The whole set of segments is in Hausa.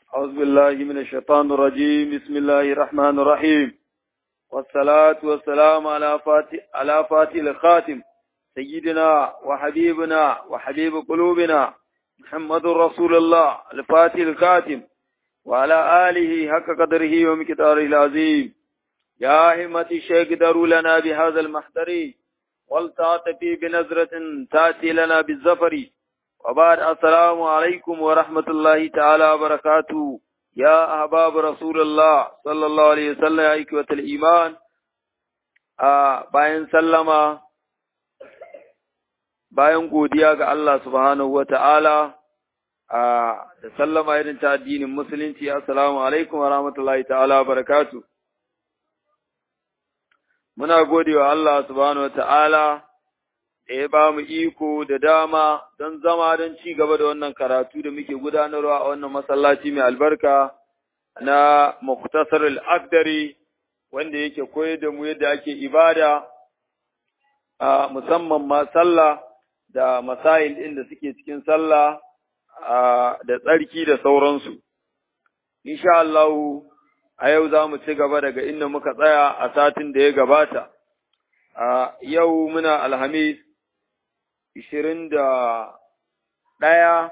أعوذ بالله من الشيطان الرجيم بسم الله الرحمن الرحيم والصلاة والسلام على فاتح على فاتح الخاتم سيدنا وحبيبنا وحبيب قلوبنا محمد رسول الله الفاتح الخاتم وعلى آله حق قدره ومقداره العظيم يا همة الشيخ دروا لنا بهذا المحضر والتعطفي بنظرة تأتي لنا بالزفر وبعد السلام عليكم ورحمة الله تعالى وبركاته يا أحباب رسول الله صلى الله عليه وسلم يا إخوة الإيمان bayan sallama bayan godiya ga Allah subhanahu wa ta'ala da sallama irin ta addinin musulunci assalamu alaikum wa rahmatullahi ta'ala wa barakatu muna gode wa Allah subhanahu wa ta'ala da ya ba mu iko da dama don zama don ci gaba da wannan karatu da muke gudanarwa a wannan masallaci mai albarka na Muktasar al-Akdari wanda yake koyar da mu yadda ake ibada a musamman ma sallah da masail ɗin da suke cikin sallah da tsarki da sauransu. Insha Allah a yau za mu ci gaba daga inda muka tsaya a satin da ya gabata. Yau muna Alhamis ishirin da ɗaya,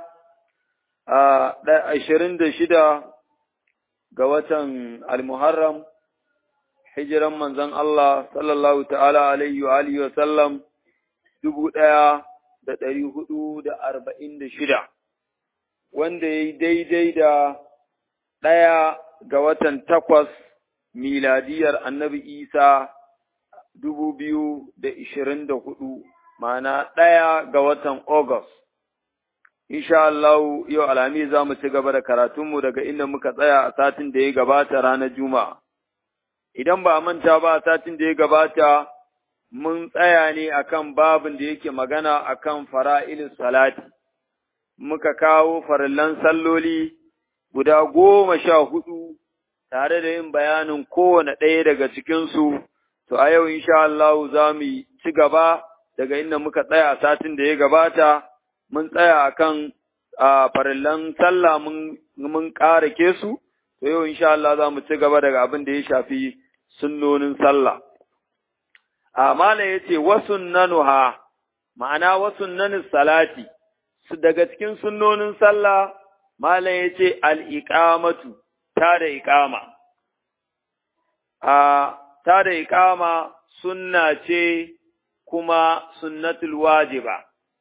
ashirin da shida ga watan Al-Muharram, hijiran manzon Allah sallallahu ta'ala alaihi wa alihi wa sallam dubu ɗaya da ɗari hudu da arba'in da shida, wanda ya yi daidai da ɗaya ga watan takwas miladiyar annabi Isa dubu biyu da ishirin da hudu. ma'ana ɗaya ga watan August. Insha Allah yau alhami za mu ci gaba da karatunmu daga inda muka tsaya a satin da ya gabata ranar Juma'a. Idan ba a manta ba a satin da ya gabata, mun tsaya ne akan babin da yake magana akan fara'ilin salati. Muka kawo farillan salloli guda goma sha hudu tare da yin bayanin kowane ɗaya daga cikinsu, to a yau insha Allah za mu ci gaba daga inda muka tsaya a satin da ya gabata, mun tsaya a kan farillan sallah mun ƙara ke su, to yau insha Allah za mu ci gaba daga abin da ya shafi sunnonin sallah. A mala ya ce, wasun nanuha, ma'ana wasun nanin salati, su daga cikin sunnonin sallah, mala ya ce al'iƙamatu, ta da iƙama. A ta da iƙama sunna ce kuma sunnatul wajiba.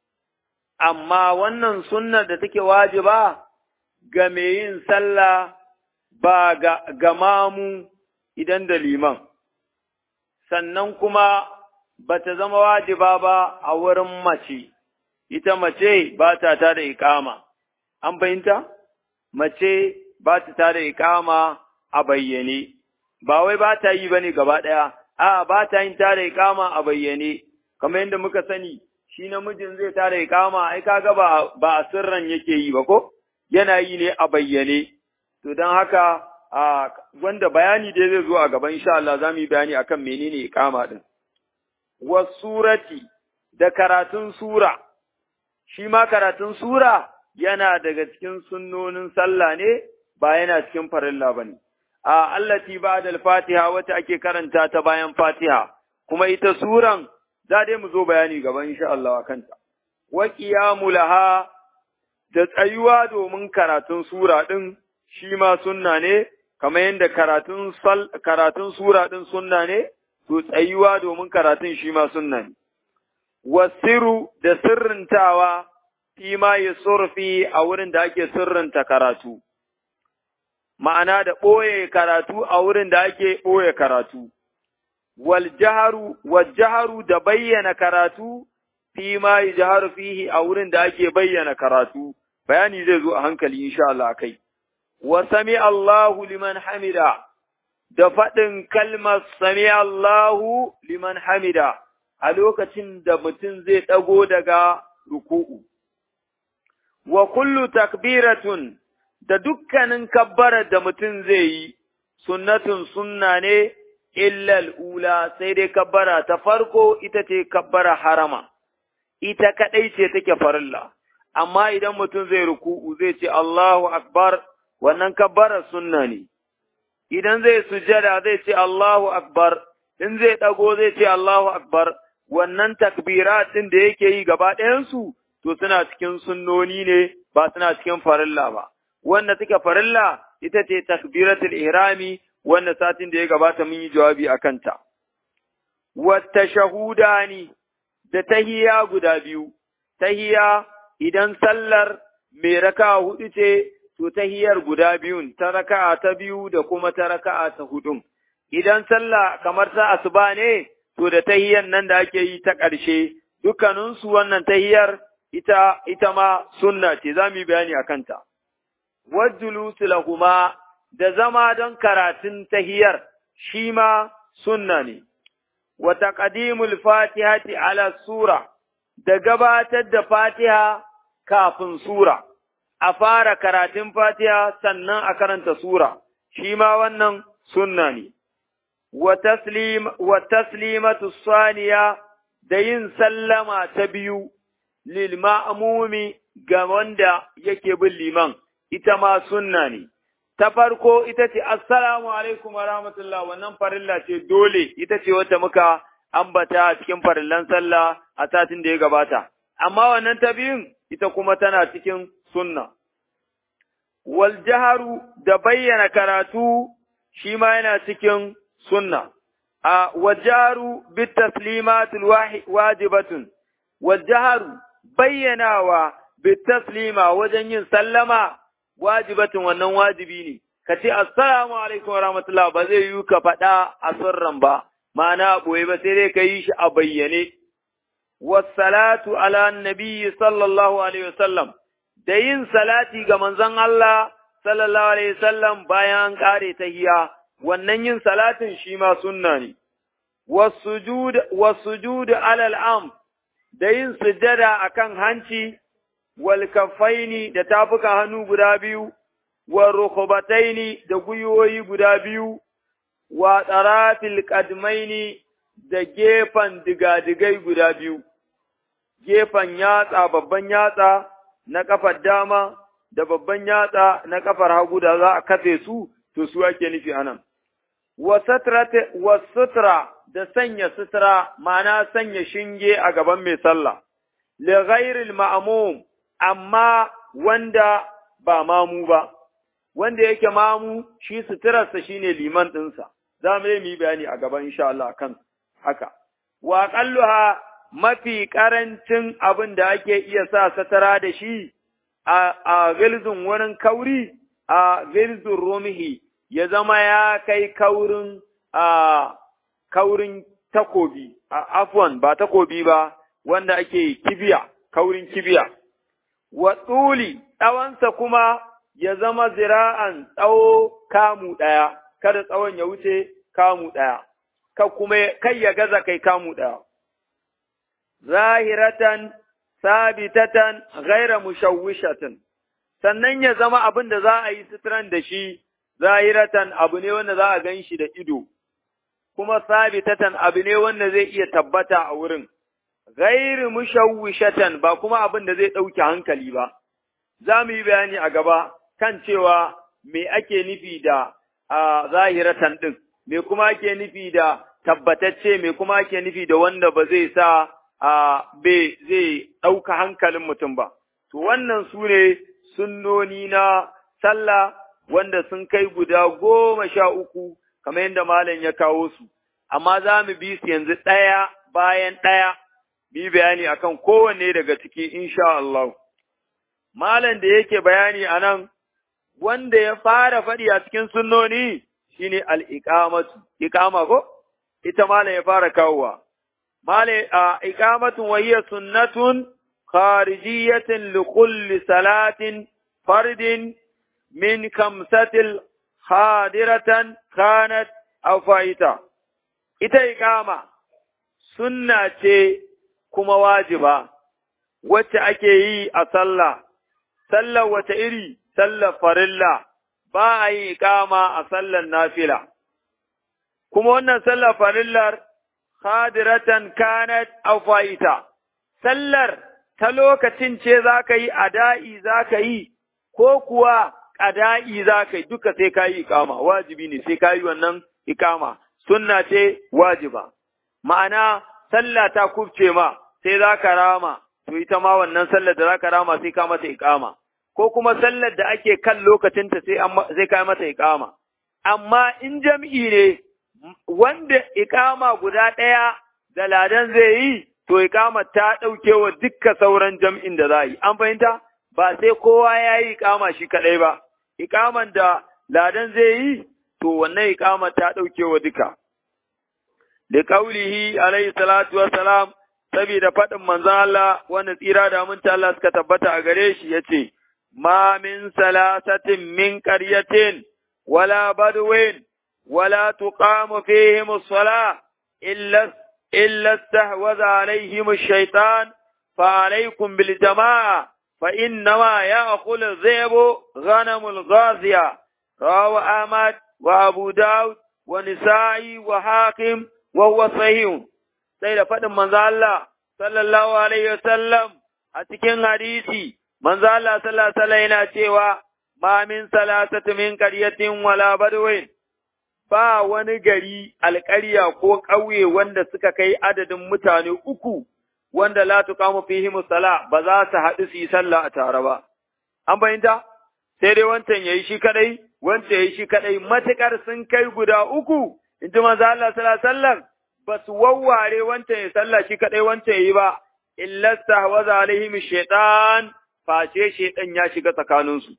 Amma wannan sunnar da take wajiba ga mai yin sallah ba ga, ga mamu idan da liman, sannan kuma ba ta zama wajiba ba a wurin mace, ita mace ba ta ta da ikama, an fahimta? Mace ba ta ta da ikama a bayyane, ba wai ba ta yi ba ne gaba ɗaya, a ba ta yin ta da ikama a bayyane. kamar yadda muka sani shi namijin zai tara ikama ai kaga ba ba a sirran yake yi ba ko yana yi ne a bayyane to don haka a wanda bayani dai zai zo a gaban insha Allah zamu yi bayani akan menene ikama din wasurati da karatun sura shi ma karatun sura yana daga cikin sunnonin sallah ne ba yana cikin farilla bane a allati ba'da al-fatiha wata ake karanta ta bayan fatiha kuma ita suran za dai mu zo bayani gaban insha Allah kanta. Wa qiyamu laha da tsayuwa domin karatun sura din shi ma sunna ne, kamar yadda karatun karatun sura din sunna ne, to tsayuwa domin karatun shi ma sunna ne. Wasiru da sirrintawa fi ma ya surfi a wurin da ake sirrinta karatu. Ma'ana da ɓoye karatu a wurin da ake ɓoye karatu. waljaharu wajjaharu da bayyana karatu fi ma yajharu fihi a wurin da ake bayyana karatu bayani zai zo a hankali insha Allah kai wa sami Allahu liman hamida da faɗin kalmar sami Allahu liman hamida a lokacin da mutum zai ɗago daga ruku'u wa kullu takbiratun da dukkanin kabbarar da mutum zai yi sunnatun sunna ne illal ula sai dai kabbara ta farko ita ce kabbara harama, ita kaɗai ce take farilla, amma idan mutum zai ruku'u zai ce Allahu Akbar wannan kabbara sunna ne. Idan zai sujada zai ce Allahu Akbar, in zai ɗago zai ce Allahu Akbar, wannan takbirat ɗin da yake yi gaba ɗayansu, to suna cikin sunnoni ne ba suna cikin farilla ba. Wanda suke farilla ita ce takbiratul ihrami wanda satin da ya gabata mun yi jawabi a kanta. Wata shahudani da tahiya guda biyu, tahiya idan sallar mai raka hudu ce, to tahiyar guda biyun, ta raka'a ta biyu da kuma ta raka'a ta hudun. Idan sallah kamar ta asuba ne, to da tahiyar nan da ake yi ta ƙarshe, dukkaninsu wannan tahiyar ita, ita ma sunna ce, za mu yi bayani a kanta. Wajjulusu lahuma da zama don karatun tahiyar, shi ma sunna ne. Wa taqdimul fatihati ala sura, da gabatar da fatiha kafin sura, a fara karatun fatiha sannan a karanta sura, shi ma wannan sunna ne. Wa taslimatu saniya da yin sallama ta biyu, lil ma'amumi ga wanda yake bin liman, ita ma sunna ne. Ta farko ita ce, Assalamu alaikum wa rahmatullah, wannan farilla ce dole, ita ce wata muka ambata a cikin farillan sallah a satin da ya gabata. Amma wannan ta biyun, ita kuma tana cikin sunna. Wal jaharu da bayyana karatu shi ma yana cikin sunna. A wajaru bit taslimatul wajibatun, wajaharu bayyanawa bit taslima wajen yin sallama wajibatin wannan wajibi ne, ka ce, Assalamu alaikum wa rahmatullah ba zai yi ka faɗa a sirran ba, ma'ana ɓoye ba sai dai ka yi shi a bayyane. Wassalatu ala nabiyyi sallallahu alaihi wasallam, da yin salati ga manzon Allah sallallahu alaihi wasallam bayan an ƙare tahiya, wannan yin salatin shi ma sunna ne. Wasujud alal am, da yin sujada akan hanci, walkafaini da tafuka hannu guda biyu, wa rukubataini da gwiwoyi guda biyu, wa tsarafil kadmaini da gefen digadigai guda biyu, gefen yatsa babban yatsa na kafar dama da babban yatsa na kafar hagu da za a kafe su, to su ake nufi anan. Wa sutra da sanya sutura, ma'ana sanya shinge a gaban mai sallah, li ghairil ma'amum amma wanda ba mamu ba, wanda yake mamu shi suturarsa shi ne liman ɗinsa, za mu yi bayani a gaban insha Allah kan haka. Wa ƙalluha mafi ƙarancin abin da ake iya sa satara da shi a gilzin wurin kauri, a gilzin rumihi, ya zama ya kai kaurin a kaurin takobi, a afwan ba takobi ba, wanda ake kibiya, kaurin kibiya. wa tsuli tsawonsa kuma ya zama zira'an tsawo kamu ɗaya, kada tsawon ya wuce kamu ɗaya, ka kuma kai ya gaza kai kamu ɗaya. Zahiratan, sabitatan, gaira mushawwishatin, sannan ya zama abin da za a yi suturan da shi, zahiratan abu ne wanda za a gan shi da ido, kuma sabitatan abu ne wanda zai iya tabbata a wurin. ghairi mushawwishatan ba kuma abin da zai ɗauke hankali ba. Za mu yi bayani a gaba kan cewa me ake nufi da a zahiratan ɗin, me kuma ake nufi da tabbatacce, me kuma ake nufi da wanda ba zai sa a be zai ɗauka hankalin mutum ba. To wannan su ne sunnoni na sallah wanda sun kai guda goma sha uku kamar yadda malam ya kawo su, amma za mu bi su yanzu ɗaya bayan ɗaya. yi bayani akan kowanne daga ciki insha Allah. Malam da yake bayani a nan, wanda ya fara faɗi a cikin sunnoni shine al'iƙamatu, iƙama ko? Ita malam ya fara kawowa. Malam a iƙamatun wahiyar sunnatun kharijiyatin likulli salatin fardin min kamsatil hadiratan kanat aw fa'ita. Ita iƙama sunna ce kuma wajiba, wacce ake yi a sallah, sallar wata iri, sallar farilla, ba a yi ikama a sallar nafila. Kuma wannan sallar farillar, hadiratan kanat afaita, sallar ta lokacin ce za ka yi ada'i za ka yi, ko kuwa ƙada'i za ka yi duka sai ka yi ikama, wajibi ne sai ka yi wannan ikama, sunna ce wajiba. Ma'ana, sallah ta kubce ma, sai za ka rama, to ita ma wannan sallar da za ka rama sai ka mata ikama. Ko kuma sallar da ake kan lokacinta sai ka mata ikama. Amma in jam'i ne, wanda ikama guda ɗaya da ladan zai yi, to ikama ta ɗauke wa dukka sauran jam'in da za yi. An fahimta? Ba sai kowa ya yi ikama shi kaɗai ba. ikaman da ladan zai yi, to wannan ikama ta ɗauke wa duka. Da ƙaulihi alaihi salatu salam, saboda faɗin manzan Allah wanda tsira da aminta Allah suka tabbata a gare shi ya ce, Ma min salasatin min ƙaryatin, wala badwin, wala tuqamu fihim sala illa illa stahwaza alaihim shaitan fa alaikum bil jama'a فإنما يأكل الذئب غنم الغازية رواه أحمد وأبو داود ونسائي وحاكم وهو صحيح سيد فدم من الله صلى الله عليه وسلم أتكين حديثي من الله صلى الله عليه وسلم yana cewa ma min salasati min qaryatin wala badwin ba wani gari alƙarya ko ƙauye wanda suka kai adadin mutane uku wanda la tuqamu fihi musalla ba za su haɗu su yi sallah a tare ba. An bayyanta? Sai dai wancan yayi shi kadai, wancan yayi shi kadai, matukar sun kai guda uku, in ji manzo Allah sallallahu alaihi wasallam ba su wawware wancan ya sallah shi kadai wancan yayi ba, illa stahwaza alaihim shaytan face shaytan ya shiga tsakaninsu.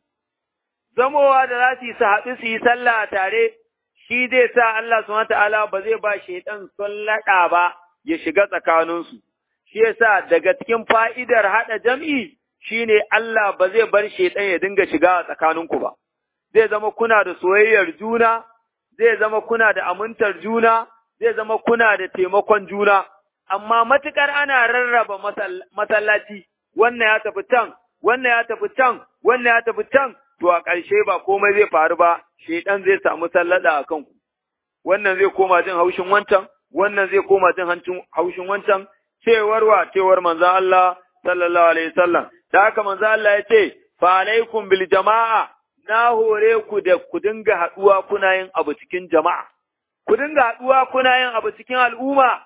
Zamowa da za su yi su haɗu su yi sallah a tare, shi zai sa Allah subhanahu ta'ala ba zai ba shaytan sallada ba ya shiga tsakaninsu. shi yasa daga cikin fa'idar haɗa jam'i shine Allah ba zai bar shaiɗan ya dinga shiga a tsakaninku ba, zai zama kuna da soyayyar juna, zai zama kuna da amintar juna, zai zama kuna da taimakon juna, amma matuƙar ana rarraba masallaci, wannan ya tafi can, wannan ya tafi can, wannan ya tafi can, to a ƙarshe ba komai zai faru ba, shaiɗan zai samu sallada a kanku. Wannan zai koma jin haushin wancan, wannan zai koma jin haushin wancan, cewar wa cewar manzon Allah sallallahu alaihi wasallam da haka manzon Allah ya ce fa alaikum bil jama'a na hore ku da ku dinga haduwa kuna yin abu cikin jama'a ku dinga haduwa kuna yin abu cikin al'umma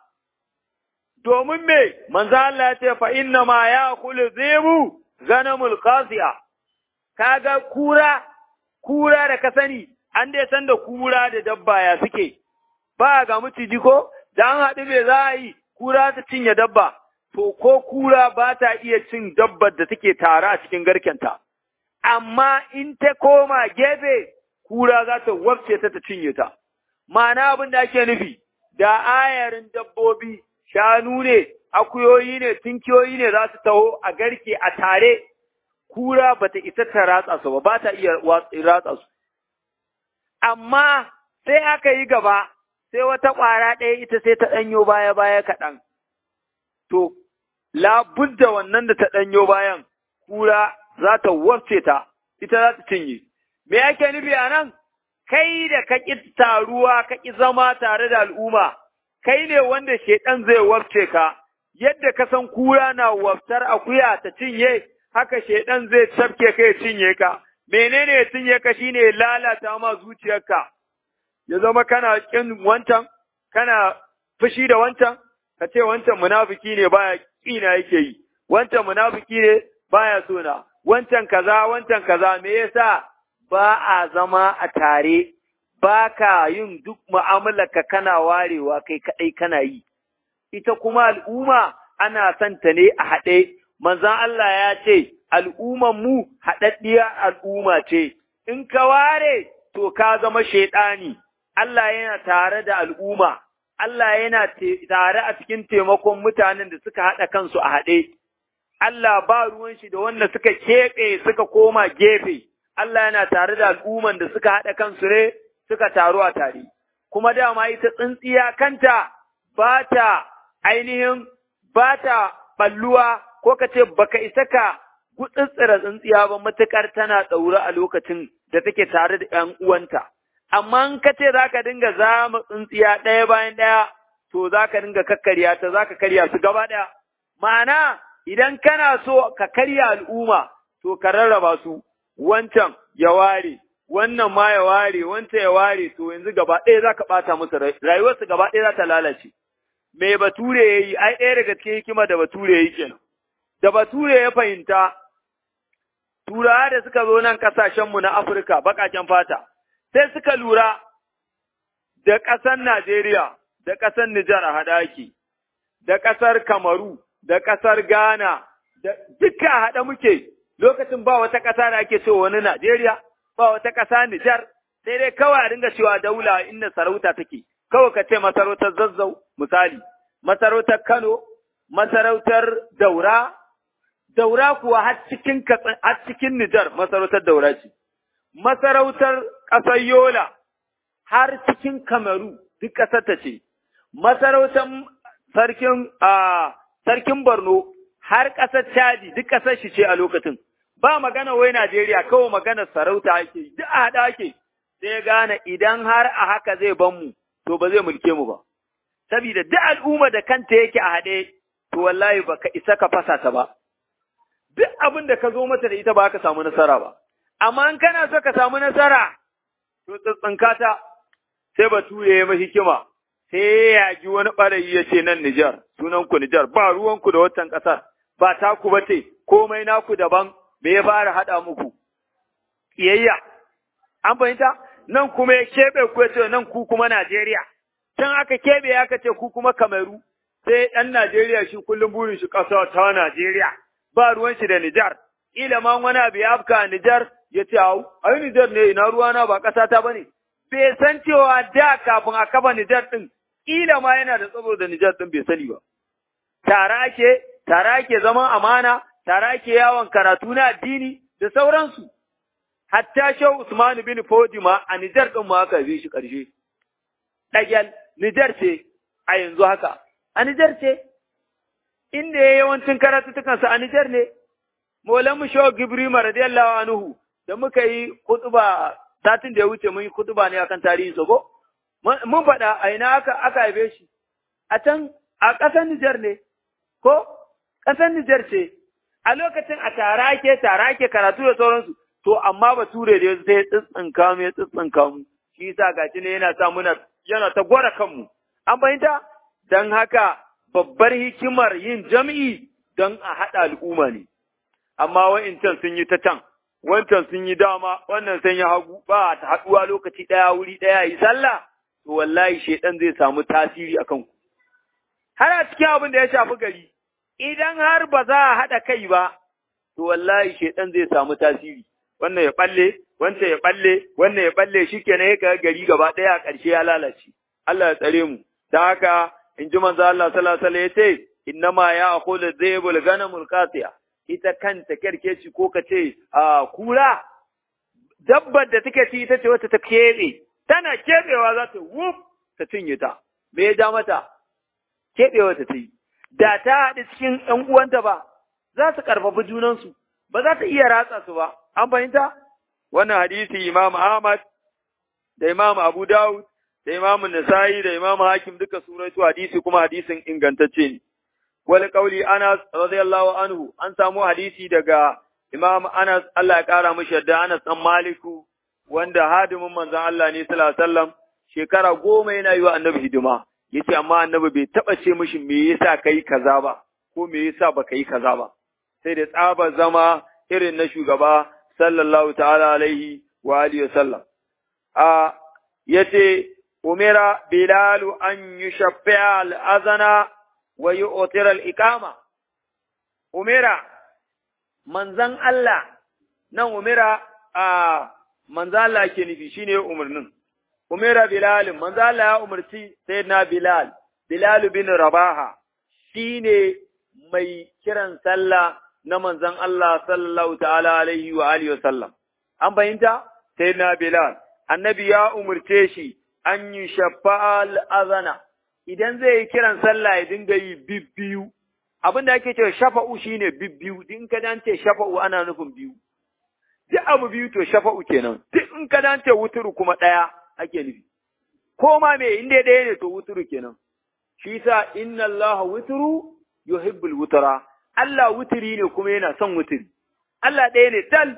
domin me manzon Allah ya ce fa inna ma ya'kulu zibu ganamul qasiya kaga kura kura da ka sani an dai san da kura da dabba ya suke ba ga miciji ko da an haɗu me za a yi kura ta cinye dabba, to ko kura ba ta iya cin dabbar da take tare a cikin garkenta, amma in ta koma gefe, kura za ta wafce ta ta cinye ta. Ma'ana abin da ake nufi, da ayarin dabbobi, shanu ne, akuyoyi ne, tunkiyoyi ne za su taho a garke a tare, kura ba ta isa ta ratsa su ba, ba ta iya ratsa su. Amma sai aka yi gaba, sai wata ƙwara ɗaya ita sai ta ɗanyo baya-baya kaɗan. To, labudda wannan da ta ɗanyo bayan, kura za ta wafce ta, ita za ta cinye. Me ake nufi a nan? Kai da ka ƙi taruwa, ka ƙi zama tare da al'umma, kai ne wanda shaiɗan zai wafce ka, yadda ka san kura na waftar akuya ta cinye, haka shaiɗan zai cafke ka ya cinye ka. Menene ya cinye ka shine lalata ma zuciyarka. ya zama kana kin wancan, kana fushi da wancan, ka ce wancan munafiki ne baya ƙina yake yi, wancan munafiki ne baya sona, wancan kaza, wancan kaza, me yasa ba a zama a tare, ba ka yin duk mu'amalarka kana warewa kai kaɗai kana yi. Ita kuma al'umma ana son ta ne a haɗe, manzan Allah ya ce, al'umman mu haɗaɗɗiyar al'umma ce, in ka ware, to ka zama shaiɗani. Allah yana tare da al'umma, Allah yana tare a cikin taimakon mutanen da suka haɗa kansu a haɗe, Allah ba ruwan shi da wanda suka keɓe suka koma gefe, Allah yana tare da al'umman da suka haɗa kansu ne suka taru a tare. Kuma dama ita tsintsiya kanta ba ta ainihin ba ta ɓalluwa ko ka ce baka isa ka gutsitsira tsintsiya ba matuƙar tana ɗaure a lokacin da take tare da ‘yan uwanta. amma in ka ce za ka dinga zama tsintsiya ɗaya bayan ɗaya, to za ka dinga kakkarya ta, za ka karya su gaba ɗaya. Ma'ana, idan kana so ka karya al'umma, to ka rarraba su, wancan ya ware, wannan ma ya ware, wanta ya ware, to yanzu gaba ɗaya za ka ɓata musu rayuwarsu gaba ɗaya za ta lalace. Me bature ya yi, ai ɗaya daga cikin hikima da bature ya yi kenan. Da bature ya fahimta, turawa da suka zo nan ƙasashenmu na Afirka, baƙaƙen fata, sai suka lura da ƙasar Najeriya, da ƙasar Nijar a haɗaki, da ƙasar Kamaru, da ƙasar Ghana, da duka haɗa muke lokacin ba wata ƙasa da ake cewa wani Najeriya, ba wata ƙasa Nijar, sai dai kawai a dinga cewa daula inda sarauta take, kawai ka ce masarautar zazzau misali, masarautar Kano, masarautar Daura, Daura kuwa har cikin har cikin Nijar masarautar Daura ce, masarautar ƙasar Yola har cikin Kamaru duk ƙasar ta ce, masarautar sarkin sarkin Borno har ƙasar Chadi duk ƙasar shi ce a lokacin. Ba magana wai Najeriya kawai magana sarauta ake, duk a haɗa ake, sai gane idan har a haka zai ban mu, to ba zai mulke mu ba. Sabida duk al'umma da kanta yake a haɗe, to wallahi ba ka isa ka fasa ta ba. Duk abin da ka zo mata da ita ba ka samu nasara ba. Amma in kana so ka samu nasara, to tsintsinka ta, sai bature ya yi hikima, sai ya ji wani ɓarayi ya ce nan Nijar, sunan ku Nijar, ba ruwanku da watan ƙasar, ba taku ba ce, komai naku daban, me ya fara haɗa muku? Ƙiyayya, an fahimta? Nan kuma ya keɓe ku ya ce nan ku kuma Najeriya, can aka keɓe aka ce ku kuma Kameru, sai ɗan Najeriya shi kullum burin shi ƙasa ta Najeriya, ba ruwan shi da Nijar, ila ma wani abu ya afka a Nijar ya ce, au, ai Nijar ne ina ruwana ba ƙasa ta ba ne. Bai san cewa da kafin a kafa Nijar ɗin ƙila ma yana da tsaro da Nijar ɗin bai sani ba. Tara ake, tara ake zaman amana, tara ake yawon karatu na addini da sauransu. Hatta Shehu Usman bin Fodima a Nijar ɗin ma aka bi shi ƙarshe. Ɗagyal, Nijar ce a yanzu haka, a Nijar ce, inda ya yawancin karatutukansa a Nijar ne, Molan mu Shehu Gibrima radiyallahu anhu da muka yi kutuba satin da ya wuce mun yi kutuba ne akan tarihin sa ko? mun faɗa a ina aka aka haife shi a can a ƙasar Nijar ne ko ƙasar Nijar ce a lokacin a tara ake tara ake karatu da sauransu to amma bature da yanzu sai tsitsinka mu ya tsitsinka mu shi yasa gashi ne yana sa muna yana ta gwara kanmu an fahimta dan haka babbar hikimar yin jam'i don a haɗa al'umma ne amma wa'incan sun yi ta can wancan sun yi dama wannan sun yi hagu ba ta haɗuwa lokaci ɗaya wuri ɗaya yi sallah to wallahi shaidan zai samu tasiri a kanku. Har a cikin abin da ya shafi gari, idan har ba za a haɗa kai ba, to wallahi shaidan zai samu tasiri. Wannan ya ɓalle, wancan ya ɓalle, wannan ya ɓalle shi kenan ya kaga gari gaba ɗaya a ƙarshe ya lalace. Allah ya tsare mu. Ta haka in ji manzo Allah sallallahu alaihi ya ce, innama ya aqulu dhaybul ganamul qatiya. Ita kanta kerkeci ko ka ce a kura dabbar da take ci ita ce wata ta keɓe tana keɓewa za ta wuf ta cinye ta, me ya ja mata, keɓewa ta yi, da ta haɗu cikin ‘yan uwanta ba, za su ƙarfafi junansu, ba za ta iya ratsa su ba, an fahimta? Wannan hadisi Imam Ahmad da Imam Abu Dawud da Imam Nasa'i da Imam Hakim duka suratu hadisi kuma hadisin ingantacce ne. Wani ƙauli Anas radiyallahu anhu an samu hadisi daga Imam Anas Allah ya ƙara mashi yadda Anas ɗan Maliku wanda hadimin manzon Allah ne sallallahu alaihi wasallam shekara goma yana yi wa annabi hidima yace amma annabi bai taba ce mishi me yasa kai kaza ba ko me yasa baka yi kaza ba sai da tsaba zama irin na shugaba sallallahu ta'ala alaihi wa alihi wasallam a yace umira bilalu an yushaffi'a al-azana wa yu'tira al-iqama umira manzon Allah nan umira a manzo Allah ke nufi shine umarnin umira bilal manzo Allah ya umarci sayyidina bilal bilal bin rabaha shine mai kiran sallah na manzon Allah sallallahu ta'ala alaihi wa alihi wasallam an fahimta sayyidina bilal annabi ya umarce shi an yi shafa'al azana idan zai yi kiran sallah ya dinga yi bibbiyu abin da ake cewa shafa'u shine bibbiyu din ka dance shafa'u ana nufin biyu duk abu biyu to shafa'u kenan duk in ka dance wuturu kuma ɗaya ake nufi ko ma me inda ɗaya ne to wuturu kenan shi sa inna Allah wuturu yuhibbul wutura Allah wuturi ne kuma yana son wuturi Allah ɗaya ne dal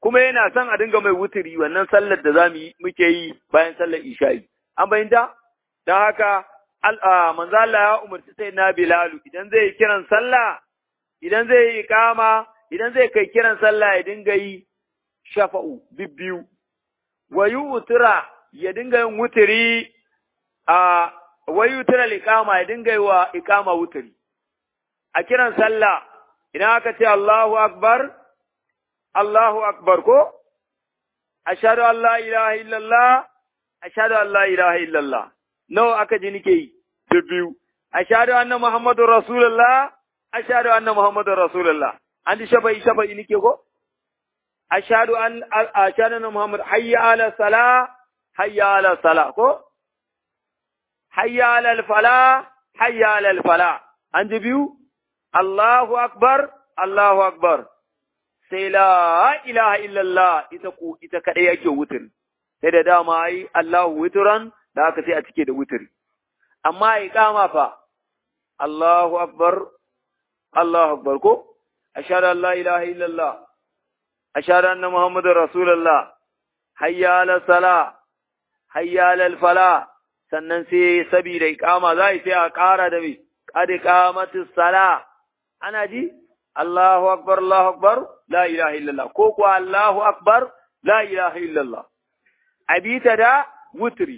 kuma yana son a dinga mai wuturi wannan sallar da zamu yi muke yi bayan sallar isha'i an bayyanta dan haka manzo Allah ya umarci sai na Bilalu idan zai kiran sallah idan zai yi kama idan zai kai kiran sallah ya dinga yi shafa'u bibbiyu wa yutra ya dinga yin wuturi a wa yutra liqama ya dinga yi wa iqama wuturi a kiran sallah idan aka ce Allahu akbar Allahu akbar ko ashhadu an la ilaha illallah ashhadu an la ilaha illallah nawa aka ji nike yi biyu ashhadu anna muhammadur rasulullah ashhadu anna muhammadur rasulullah an ji shafa'i shafa'i nike ko ashhadu an ashhadu anna muhammad hayya ala sala hayya ala sala ko hayya ala fala hayya ala fala an ji biyu Allahu akbar Allahu akbar sai la ilaha illallah ita ku ita kadai yake wutir sai da dama ai Allahu witran da aka sai a cike da wutiri amma iqama fa Allahu akbar Allahu akbar ko ashhadu an la ilaha illallah ashhadu anna muhammadar rasulullah hayya ala sala hayya ala fala sannan sai sabida iqama zai sai a ƙara da me qad qamatis sala ana ji Allahu akbar Allahu akbar la ilaha illallah ko ko Allahu akbar la ilaha illallah abita da wutri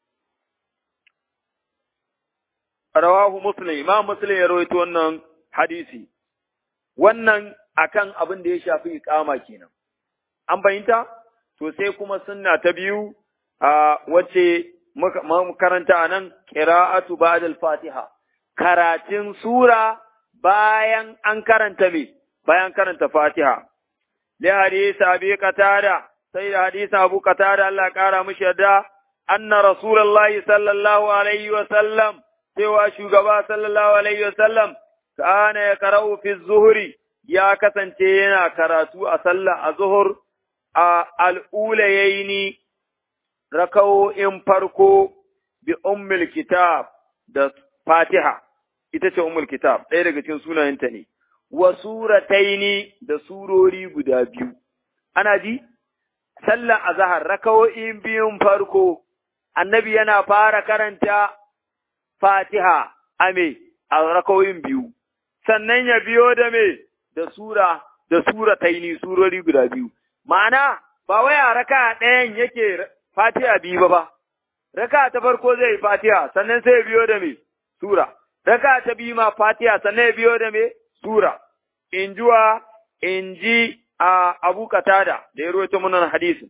rawahu muslim imam muslim ya rawaito wannan hadisi wannan akan abin da ya shafi iqama kenan an bayyanta to sai kuma sunna ta biyu a wace muka karanta anan qira'atu ba'da al-fatiha karatun sura bayan an karanta me bayan karanta fatiha li hadisi abi qatada sai da hadisin abu qatada Allah kara mishi yadda anna rasulullahi sallallahu alaihi wa sallam cewa shugaba sallallahu alaihi wa sallam kana ya qara'u fi zuhri ya kasance yana karatu a sallah a zuhur a al'ulayaini raka'o'in farko bi ummul kitab da fatiha ita ce ummul kitab ɗaya daga cikin sunayenta ne wa surataini da surori guda biyu ana ji sallar azhar raka'o'in biyun farko annabi yana fara karanta fatiha a me a raka'o'in biyu sannan ya biyo da me da sura da surataini surori guda biyu ma'ana ba wai a raka ɗayan yake fatiha biyu ba ba raka ta farko zai fatiha sannan sai biyo da me sura raka ta biyu ma fatiha sannan biyo da me sura in juwa in ji a abu katada da ya ruwaito munan hadisin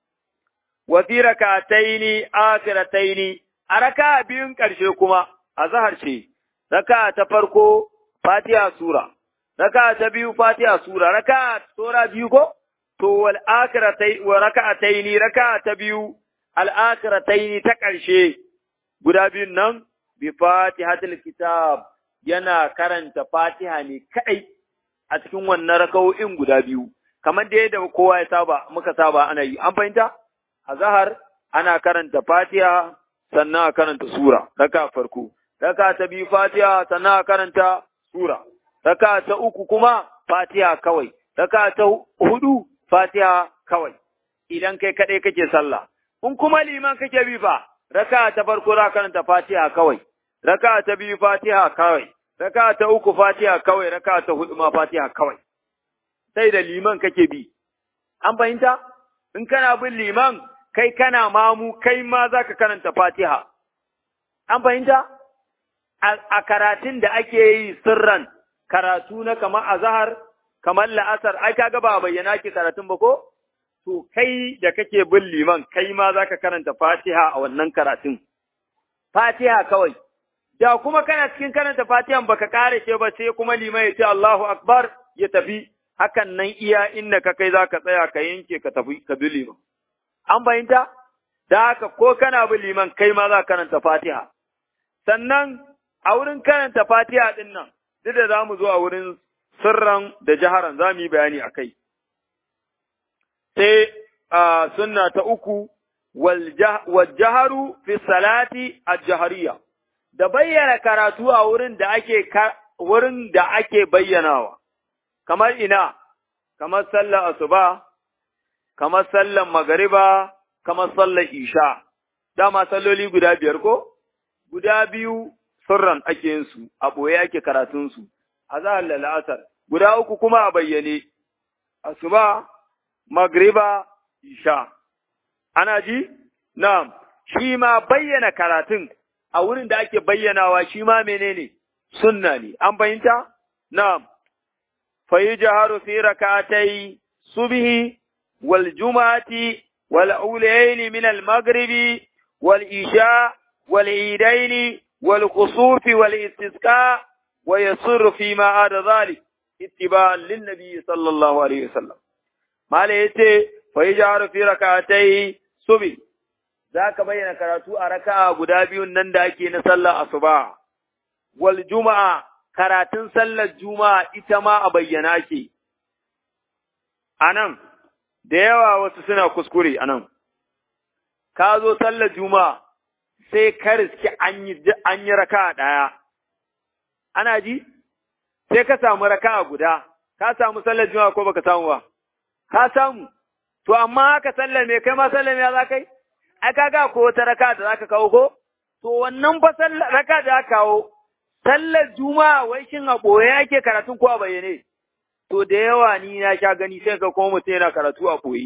wa fi rakataini akhirataini a raka biyun ƙarshe kuma a zahar ce raka ta farko fatiha sura raka ta biyu fatiha sura raka sura biyu ko to wal akhiratai wa raka'ataini raka ta biyu al akhirataini ta ƙarshe guda biyun nan bi fatihatul kitab yana karanta fatiha ne kadai a cikin wannan raka'o'in guda biyu kamar da yadda kowa ya saba muka saba ana yi an fahimta a zahar ana karanta fatiha sannan a karanta sura raka farko raka ta biyu fatiha sannan a karanta sura raka ta uku kuma fatiha kawai raka ta hudu fatiha kawai idan kai kadai kake sallah in kuma liman kake bi fa raka ta farko za karanta fatiha kawai raka ta biyu fatiha kawai raka ta uku fatiha kawai raka ta hudu ma fatiha kawai sai da liman kake bi an fahimta in kana bin liman kai kana mamu kai ma za ka karanta fatiha an fahimta a karatun da ake yi sirran karatu na kamar azahar kamar la'asar ai kaga ba bayyana ki karatun ba ko to kai da kake bin liman kai ma za ka karanta fatiha a wannan karatun fatiha kawai da kuma kana cikin karanta fatihan baka kare ce ba sai kuma liman ya ce Allahu akbar ya tafi hakan nan iya inda ka kai zaka tsaya ka yanke ka tafi ka bi liman an bayinta da haka ko kana bi liman kai ma za ka karanta fatiha sannan a wurin karanta fatiha din nan duk da zamu zo a wurin sirran da jaharan za mu yi bayani a kai sai a sunna ta uku wal jaharu fi salati al-jahariyya da bayyana karatu a wurin da ake wurin da ake bayyanawa kamar ina kamar sallar asuba kamar sallan magariba, kamar sallar isha, dama salloli guda biyar ko? Guda biyu sirran ake yin su, a ɓoye ake karatunsu, a zahar da la'asar, guda uku kuma a bayyane, asuba, magriba, isha. Ana ji? Na'am, shi ma bayyana karatun a wurin da ake bayyanawa shi ma menene sunna ne, an fahimta? Na'am, fa yi jaharu fi rakatai subhi wal juma'ati wal ulayaini min al maghribi wal isha wal idaini wal kusufi wal istisqa wa yasirru fi ma ada zalik ittiba'an lin nabi sallallahu alaihi wasallam mala yace fa yi jaharu fi rakatai subhi za ka bayyana karatu a raka'a guda biyun nan da ake na sallar asuba, wal juma'a, karatun sallar juma'a ita ma a bayyana ke. A nan, da yawa wasu suna kuskure a nan, ka zo sallar juma'a sai ka riski an yi raka'a ɗaya. Ana ji? Sai ka samu raka'a guda, ka samu sallar juma'a ko baka samu ba? Ka samu, to amma haka sallar me kai ma sallar me za ka yi? ai kaga ko wata raka da zaka kawo ko to wannan fa sallar raka da aka kawo sallar juma'a wai shin a boye ake karatun ko a bayyane to da yawa ni na sha gani sai ka kuma mutum yana karatu a boye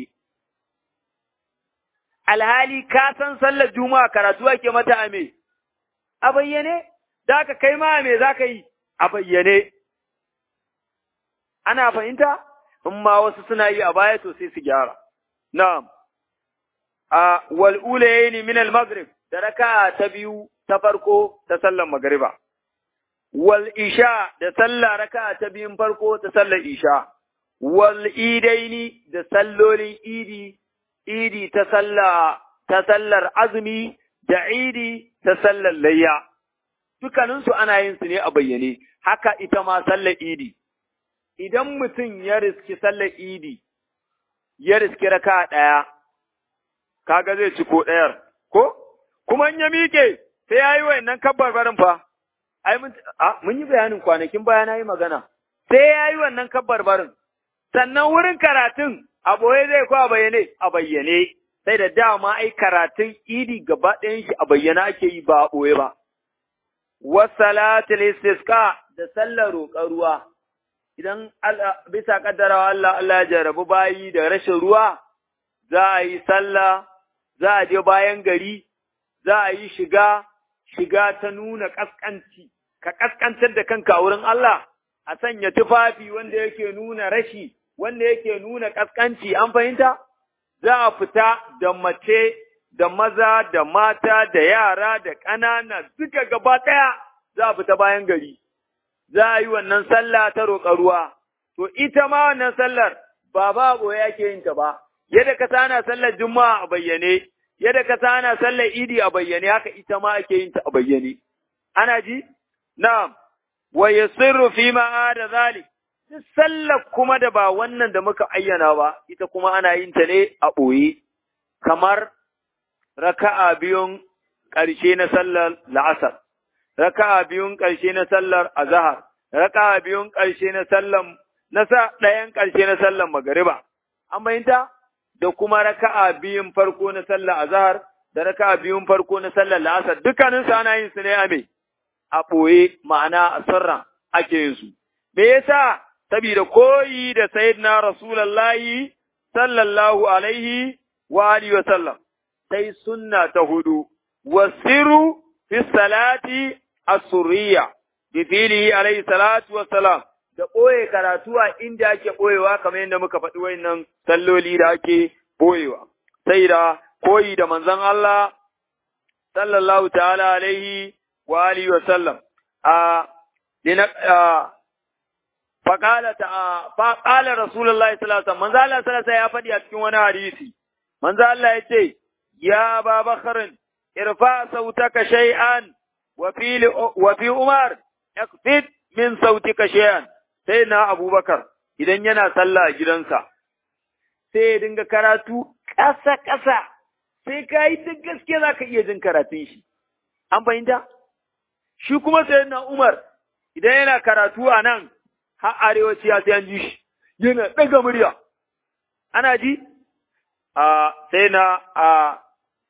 alhali ka san sallar juma'a karatu ake mata a me a bayyane da ka kai ma me zaka yi a bayyane ana fahimta in ma wasu suna yi a baya to sai su gyara na'am a wal'ulayeni min al-maghrib da raka ta biyu ta farko ta sallar magriba wal isha da sallah raka ta biyun farko ta sallar isha wal idaini da sallolin idi idi ta sallah ta sallar azumi da idi ta sallar layya dukkaninsu ana yin su ne a bayyane haka ita ma sallar idi idan mutum ya riski sallar idi ya riski raka ɗaya kaga zai ci ko ɗayar, ko? Kuma in ya miƙe sai ya yi wa'annan kabbar barin fa, ai mun yi bayanin kwanakin baya na yi magana, sai ya yi wannan kabbar barin, sannan wurin karatun a ɓoye zai ko a bayyane, a bayyane, sai da dama ai karatun idi gaba ɗayan shi a bayyana ake yi ba a ɓoye ba. Wasalatul istisqa da sallar roƙar ruwa, idan bisa kaddarawa Allah Allah ya jarabu bayi da rashin ruwa, za a yi sallah za a je bayan gari, za a yi shiga, shiga ta nuna ƙasƙanci, ka ƙasƙantar da kanka a wurin Allah, a sanya tufafi wanda yake nuna rashi, wanda yake nuna ƙasƙanci, an fahimta? Za a fita da mace, da maza, da mata, da yara, da ƙanana, duka gaba ɗaya za a fita bayan gari. Za a yi wannan sallah ta roƙa ruwa, to ita ma wannan sallar ba ba ɓoye ake yin ta ba. yadda ka sana sallar juma'a a bayyane, yadda ka sana sallar idi a bayyane, haka ita ma ake yin ta a bayyane. Ana ji? Na'am, wa yasirru fi ma da zalik. Sallar kuma da ba wannan da muka ayyana ba, ita kuma ana yin ta ne a ɓoye, kamar raka'a biyun ƙarshe na sallar la'asar, raka'a biyun ƙarshe na sallar azahar, raka'a biyun ƙarshe na sallar na sa ɗayan ƙarshe na sallar magariba. An bayyanta? da kuma raka'a biyun farko na sallar azhar da raka'a biyun farko na sallar la'asar dukkanin su ana yin su ne a me a ɓoye ma'ana a sirra ake yin su me yasa saboda koyi da sayyidina rasulullahi sallallahu alaihi wa alihi wa sallam sai sunna ta hudu wasiru fi salati as-surriya bi filihi alaihi salatu wa salam da ɓoye karatu a inda ake ɓoyewa kamar yadda muka faɗi wayannan salloli da ake ɓoyewa. Sai da koyi da manzon Allah sallallahu ta'ala alaihi wa alihi wa sallam. A dina faƙala ta faƙala Rasulullahi sallallahu alaihi manzo Allah sallallahu ya faɗi a cikin wani hadisi. Manzo Allah ya ce ya Aba Bakrin irfa sautaka shay'an wa fi wa fi Umar yakfit min sautika shay'an sai na abubakar idan yana sallah a gidansa, sai ya dinga karatu ƙasa-ƙasa, sai ka yi duk gaske za ka iya jin karatun shi. An fahimta? Shi kuma sai na Umar idan yana karatu a nan har arewaci ya sai an ji shi, yana ɗaga murya. Ana ji? a sai na a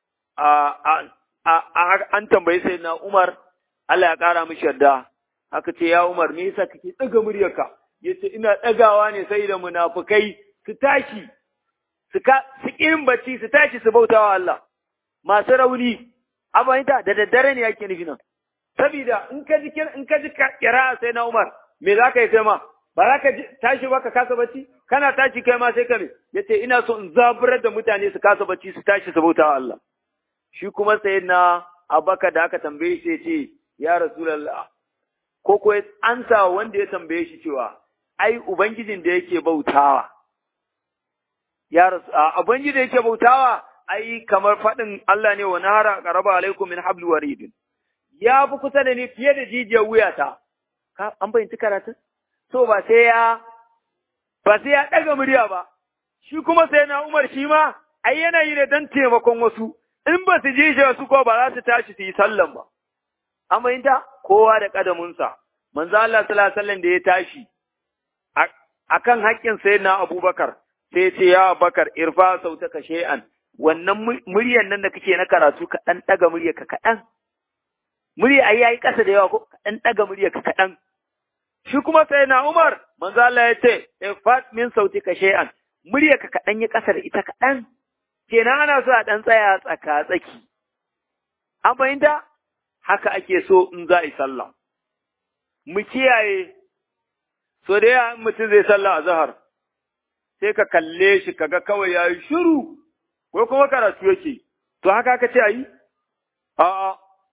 a an tambayi sai na Umar Allah ya kara mishi yarda aka ce ya Umar me yasa kake daga muryarka yace ina dagawa ne sai da munafukai su tashi su ka su kirin bacci su tashi su bautawa Allah masu rauni abayinta da daddare ne yake nufi nan saboda in ka ji in ka ji kira sai na Umar me za ka yi kai ma ba za ka tashi ba ka kasa bacci kana tashi kai ma sai ka me yace ina so in zaburar da mutane su kasa bacci su tashi su bautawa Allah shi kuma sai na Abaka da aka tambaye shi ce ya Rasulullah ko ko an sa wanda ya tambaye shi cewa ai ubangijin da yake bautawa ya rasu ubangijin da yake bautawa ai kamar faɗin Allah ne wa nahara qaraba alaikum min habli warid ya fi kusa da ni fiye da jijiyar wuyata ka an bayyana karatun so ba sai ya ba sai ya daga murya ba shi kuma sai na Umar shi ma ai yana yi ne dan taimakon wasu in ba su ji shi su ko ba za su tashi su yi sallan ba an bayyana kowa da kadamunsa manzo Allah sallallahu alaihi wasallam da ya tashi akan haƙƙin sayyidina Abubakar sai ya ce ya Abubakar irfa sautaka shay'an wannan muryar nan da kake na karatu ka dan daga muryar ka kadan murya ai yayi kasa da yawa ko ka dan daga muryar ka kadan shi kuma sayyidina Umar manzo Allah ya ce irfa min sautika shay'an muryar ka kadan ya kasa da ita kadan kenan ana so a dan tsaya tsaka tsaki an fahimta haka ake so in za a yi sallah mu kiyaye so da ya mutum zai sallah a zahar sai ka kalle shi kaga kawai ya yi shiru ko kuma karatu yake to haka aka ce a yi a'a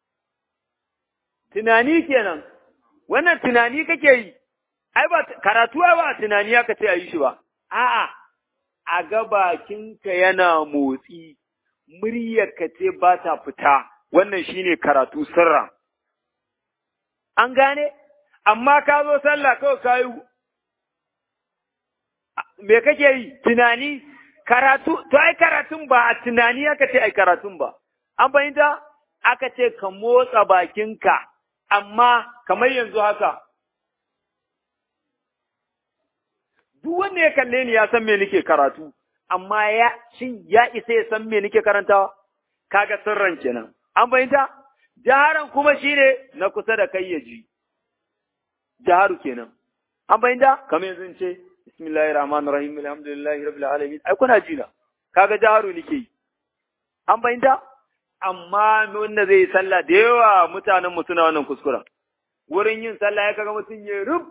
tunani kenan wannan tunani kake yi ai ba karatu ba tunani aka ce a yi shi ba a'a a ga bakinka yana motsi muryarka ce ba ta fita wannan shine karatu sirra an gane amma ka zo sallah kawai ka yi me kake yi tunani karatu to ai karatun ba a tunani aka ce ai karatun ba an fahimta aka ce ka motsa bakinka amma kamar yanzu haka duk wanda ya kalle ni ya san me nake karatu amma ya shin ya isa ya san me nake karantawa kaga sirran kenan an fahimta jaharan kuma shine na kusa da kai ya ji jaharu kenan an fahimta kamar yanzu in ce bismillahir rahmanir rahim alhamdulillahi rabbil alamin ai kuna ji na kaga jaharu nake yi an fahimta amma wanda zai yi sallah da yawa mutanen mu suna wannan kuskuren wurin yin sallah ya kaga mutum ya rub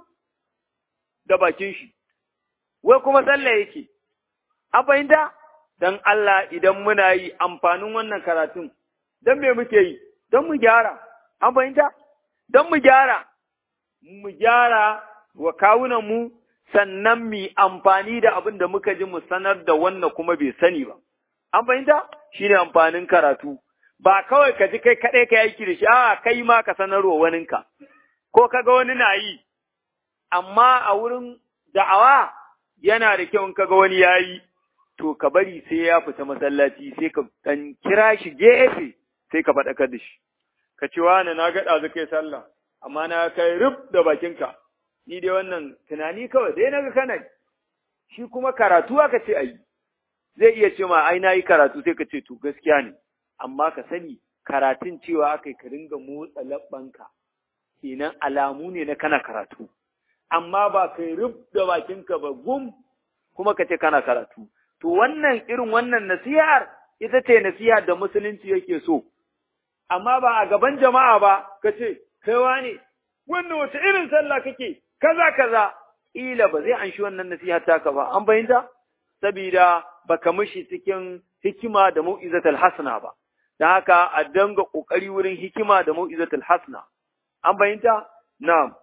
da bakin shi wai kuma sallah yake an fahimta dan Allah idan muna yi amfanin wannan karatun dan me muke yi don mu gyara an fahimta don mu gyara mu gyara wa kawunan mu sannan mu amfani da abin da muka ji mu sanar da wannan kuma bai sani ba an fahimta shine amfanin karatu ba kawai ka ji kai kaɗai ka aiki da shi a kai ma ka sanarwa waninka ko ka ga wani na yi amma a wurin da'awa yana da kyau in ka ga wani ya yi to ka bari sai ya fita masallaci sai ka dan kira shi gefe sai ka faɗakar da shi ka ce wani na gaɗa zai kai sallah amma na kai rub da bakinka ni dai wannan tunani kawai dai na ga kana shi kuma karatu aka ce ayi zai iya ce ma ai na yi karatu sai ka ce to gaskiya ne amma ka sani karatun cewa aka yi ka ringa motsa labbanka kenan alamu ne na kana karatu amma ba kai rub da bakinka ba gum kuma ka ce kana karatu to wannan irin wannan nasihar ita ce nasihar da musulunci yake so amma ba a gaban jama'a ba ka ce kaiwa ne wannan wata irin sallah kake kaza kaza ila ba zai anshi wannan nasiha taka ba an bayyanta saboda baka mishi cikin hikima da mau'izatul hasana ba dan haka a danga kokari wurin hikima da mau'izatul hasana an bayyanta na'am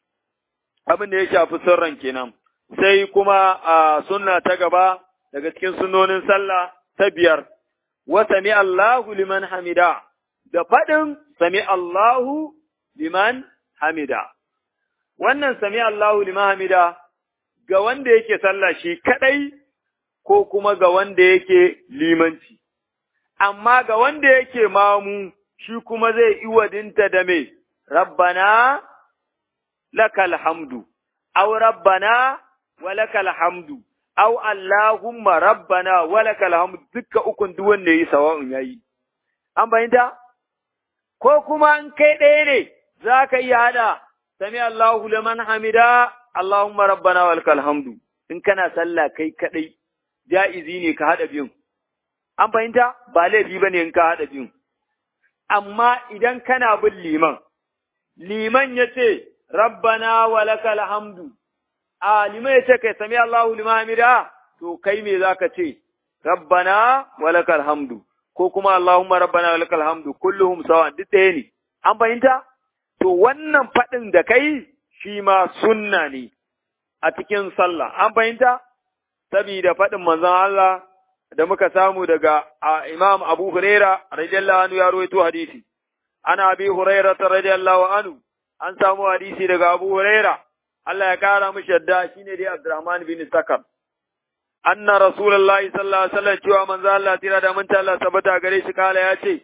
abin da ya shafi sirran kenan sai kuma a sunna ta gaba daga cikin sunnonin sallah ta biyar wa sami Allahu liman hamida da faɗin sami Allahu liman hamida wannan sami Allahu liman hamida ga wanda yake sallah shi kadai ko kuma ga wanda yake limanci amma ga wanda yake mamu shi kuma zai iwadinta da me rabbana lakal hamdu aw rabbana wa lakal hamdu au Allahumma rabbana walakal hamd dukka ukun duk wanda yayi sawa'un yayi an bayyanta ko kuma in kai ɗaya ne zaka iya hada sami Allahu liman hamida Allahumma rabbana walakal hamdu in kana sallah kai kadai ja'izi ne ka hada biyun an fahimta ba laifi bane in ka hada biyun amma idan kana bin liman liman yace rabbana walakal hamdu a liman ya ce kai sami Allahu liman hamida to kai me zaka ce rabbana walakal hamdu ko kuma Allahumma rabbana walakal hamdu kulluhum sawa duk ɗaya ne an fahimta to wannan faɗin da kai shi ma sunna ne a cikin sallah an fahimta saboda faɗin manzon Allah da muka samu daga Imam Abu Huraira radiyallahu anhu ya rawaito hadisi ana Abi Huraira radiyallahu anhu an samu hadisi daga Abu Huraira Allah ya kara mishi yadda shine dai Abdurrahman bin Sakar. Anna Rasulullahi sallallahu alaihi wasallam cewa manzo Allah tira da mun Allah sabata gare shi kala ya ce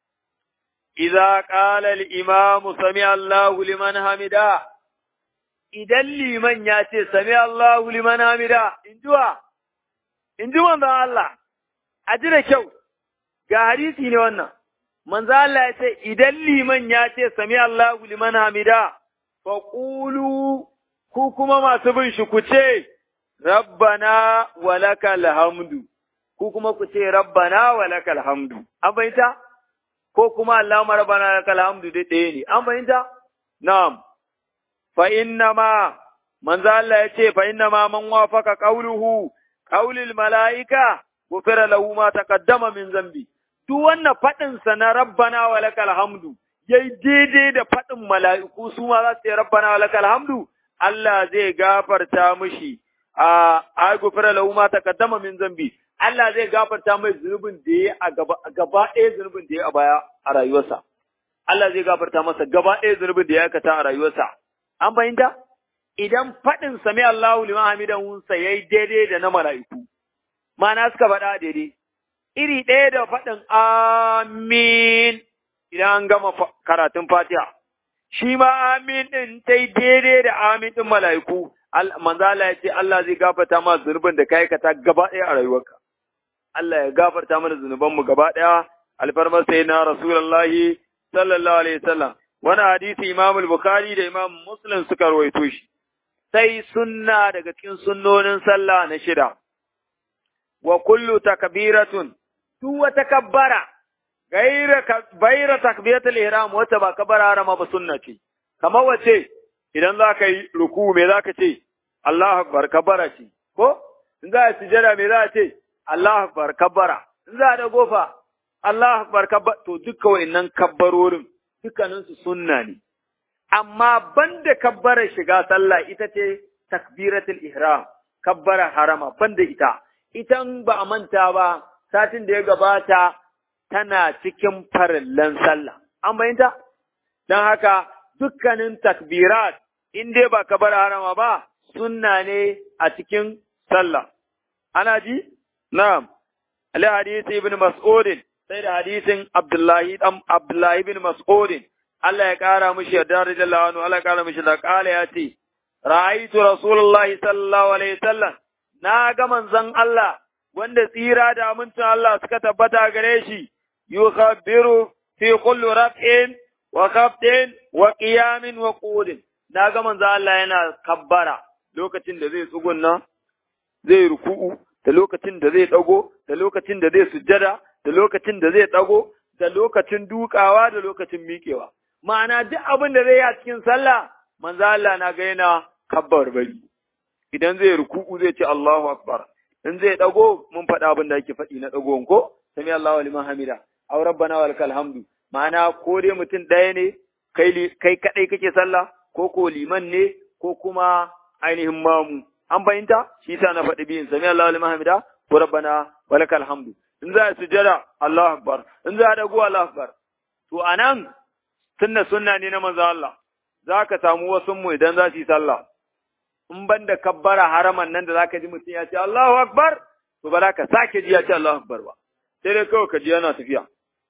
Idza qala al-imam sami Allahu liman hamida idan liman ya ce sami Allahu liman hamida injuwa inji manzo Allah a ji da kyau ga hadisi ne wannan manzo Allah ya ce idan liman ya ce sami Allahu liman hamida faqulu ku kuma masu bin shi ku ce, Rabbana walakal hamdu, ku kuma ku ce, Rabbana walakal hamdu, an fahimta? Ko kuma Allahumma Rabbana walakal hamdu dai ɗaya ne, an fahimta? Na'am, fa inna ma, manzo Allah ya ce, fa inna ma man wafaka qauluhu qaulil mala'ika, gufira lahu ma taqaddama min zambi. Duk wannan faɗinsa na Rabbana walakal hamdu, yayi daidai da faɗin mala'iku su ma za su yi Rabbana walakal hamdu, Allah zai gafarta mishi a agufira lahu ma taqaddama min zambi Allah zai gafarta mai zunubin da ya a gaba gaba ɗaya zunubin da ya a baya a rayuwarsa Allah zai gafarta masa gaba ɗaya zunubin da ya aikata a rayuwarsa an fahimta idan faɗin sami Allahu liman hamidan sa yayi daidai da na mala'iku ma'ana suka faɗa daidai iri ɗaya da faɗin amin idan an gama karatun Fatiha shi ma amin ɗin ta yi daidai da amin ɗin mala'iku, manzo Allah ya ce Allah zai gafarta ma zunubin da ka aikata gaba ɗaya a rayuwarka. Allah ya gafarta mana zunubanmu gaba ɗaya, alfarmar sai na Rasulullahi sallallahu alaihi wasallam. Wani hadisi Imam Bukhari da Imam Muslim suka rawaito shi. Sai sunna daga cikin sunnonin sallah na shida. Wa kullu takbiratun duk wata kabbara gaira takbiratul ihram wata ba kabara harama ba sunna ce kamar wace idan za ka yi ruku me za ka ce Allahu akbar kabara ce ko in za a sujada me za a ce Allahu akbar kabara in za a da gofa Allahu akbar kabara to duka wayannan kabbarorin dukkanin su sunna ne amma banda kabbarar shiga sallah ita ce takbiratul ihram kabbara harama banda ita ita ba a manta ba satin da ya gabata tana cikin farillan sallah. An bayanta? Don haka dukkanin takbirat in dai ba ka bar harama ba, sunna ne a cikin sallah. Ana ji? Na'am. Ali hadisi ibn Mas'udin, sai da hadisin Abdullahi dan Abdullahi ibn Mas'udin. Allah ya kara mishi yarda radiyallahu anhu, Allah ya kara mishi da kala ya ce, Ra'aitu Rasulullahi sallallahu alaihi wasallam, na ga manzon Allah wanda tsira da amincin Allah suka tabbata gare shi, yukhabbiru fi kulli raf'in wa khafdin wa qiyamin wa qudin. Na ga manzo Allah yana kabbara lokacin da zai tsugunna, zai ruku'u, da lokacin da zai dago, da lokacin da zai sujjada, da lokacin da zai dago, da lokacin dukawa, da lokacin miƙewa. Ma'ana duk abin da zai yi a cikin sallah, manzo Allah na ga yana kabbar bari. Idan zai ruku'u zai ce Allahu Akbar. in zai dago mun faɗa abin da ake faɗi na dago ko sami Allahu liman hamida aw rabbana wa lakal hamdu ma'ana ko dai mutum ɗaya ne kai kai kadai kake sallah ko ko liman ne ko kuma ainihin mamu an fahimta shi yasa na faɗi biyin sami Allahu liman hamida ko rabbana wa lakal hamdu in za a sujada Allahu akbar in za a dago Allahu akbar to anan sunna sunna ne na manzo Allah zaka samu wasu mu idan za su yi sallah in ban da kabbara haraman nan da zaka ji mutum ya ce Allahu Akbar to ba za ka sake ji ya ce Allahu Akbar ba sai dai kawai ka ji yana tafiya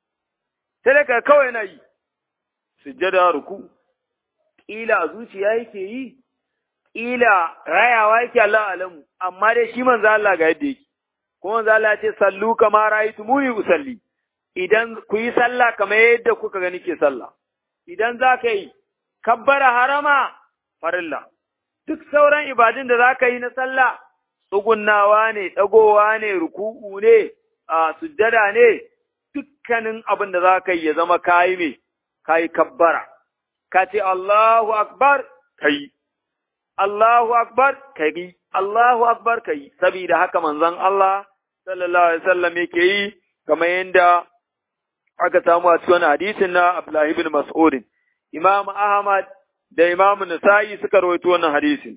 sai dai ka kawai yana yi sujjada ruku kila a zuciya yake yi ila rayawa yake Allah alamu amma dai shi manzo Allah ga yadda yake kuma manzo Allah ya ce sallu kama ra'aytumuni usalli idan ku yi sallah kamar yadda kuka gani ke sallah idan za ka yi kabbara harama farilla duk sauran ibadun da za ka yi na sallah tsugunnawa ne ɗagowa ne ruku'u ne a sujjada ne dukkanin abin da za ka yi ya zama kayi me kayi kabbara ka ce Allahu akbar kai Allahu akbar kai Allahu akbar kai saboda haka manzon Allah sallallahu alaihi wasallam yake yi kamar yadda aka samu a cikin hadisin na Abdullah ibn Mas'ud Imam Ahmad da Imam Nasa'i suka rawaito wannan hadisin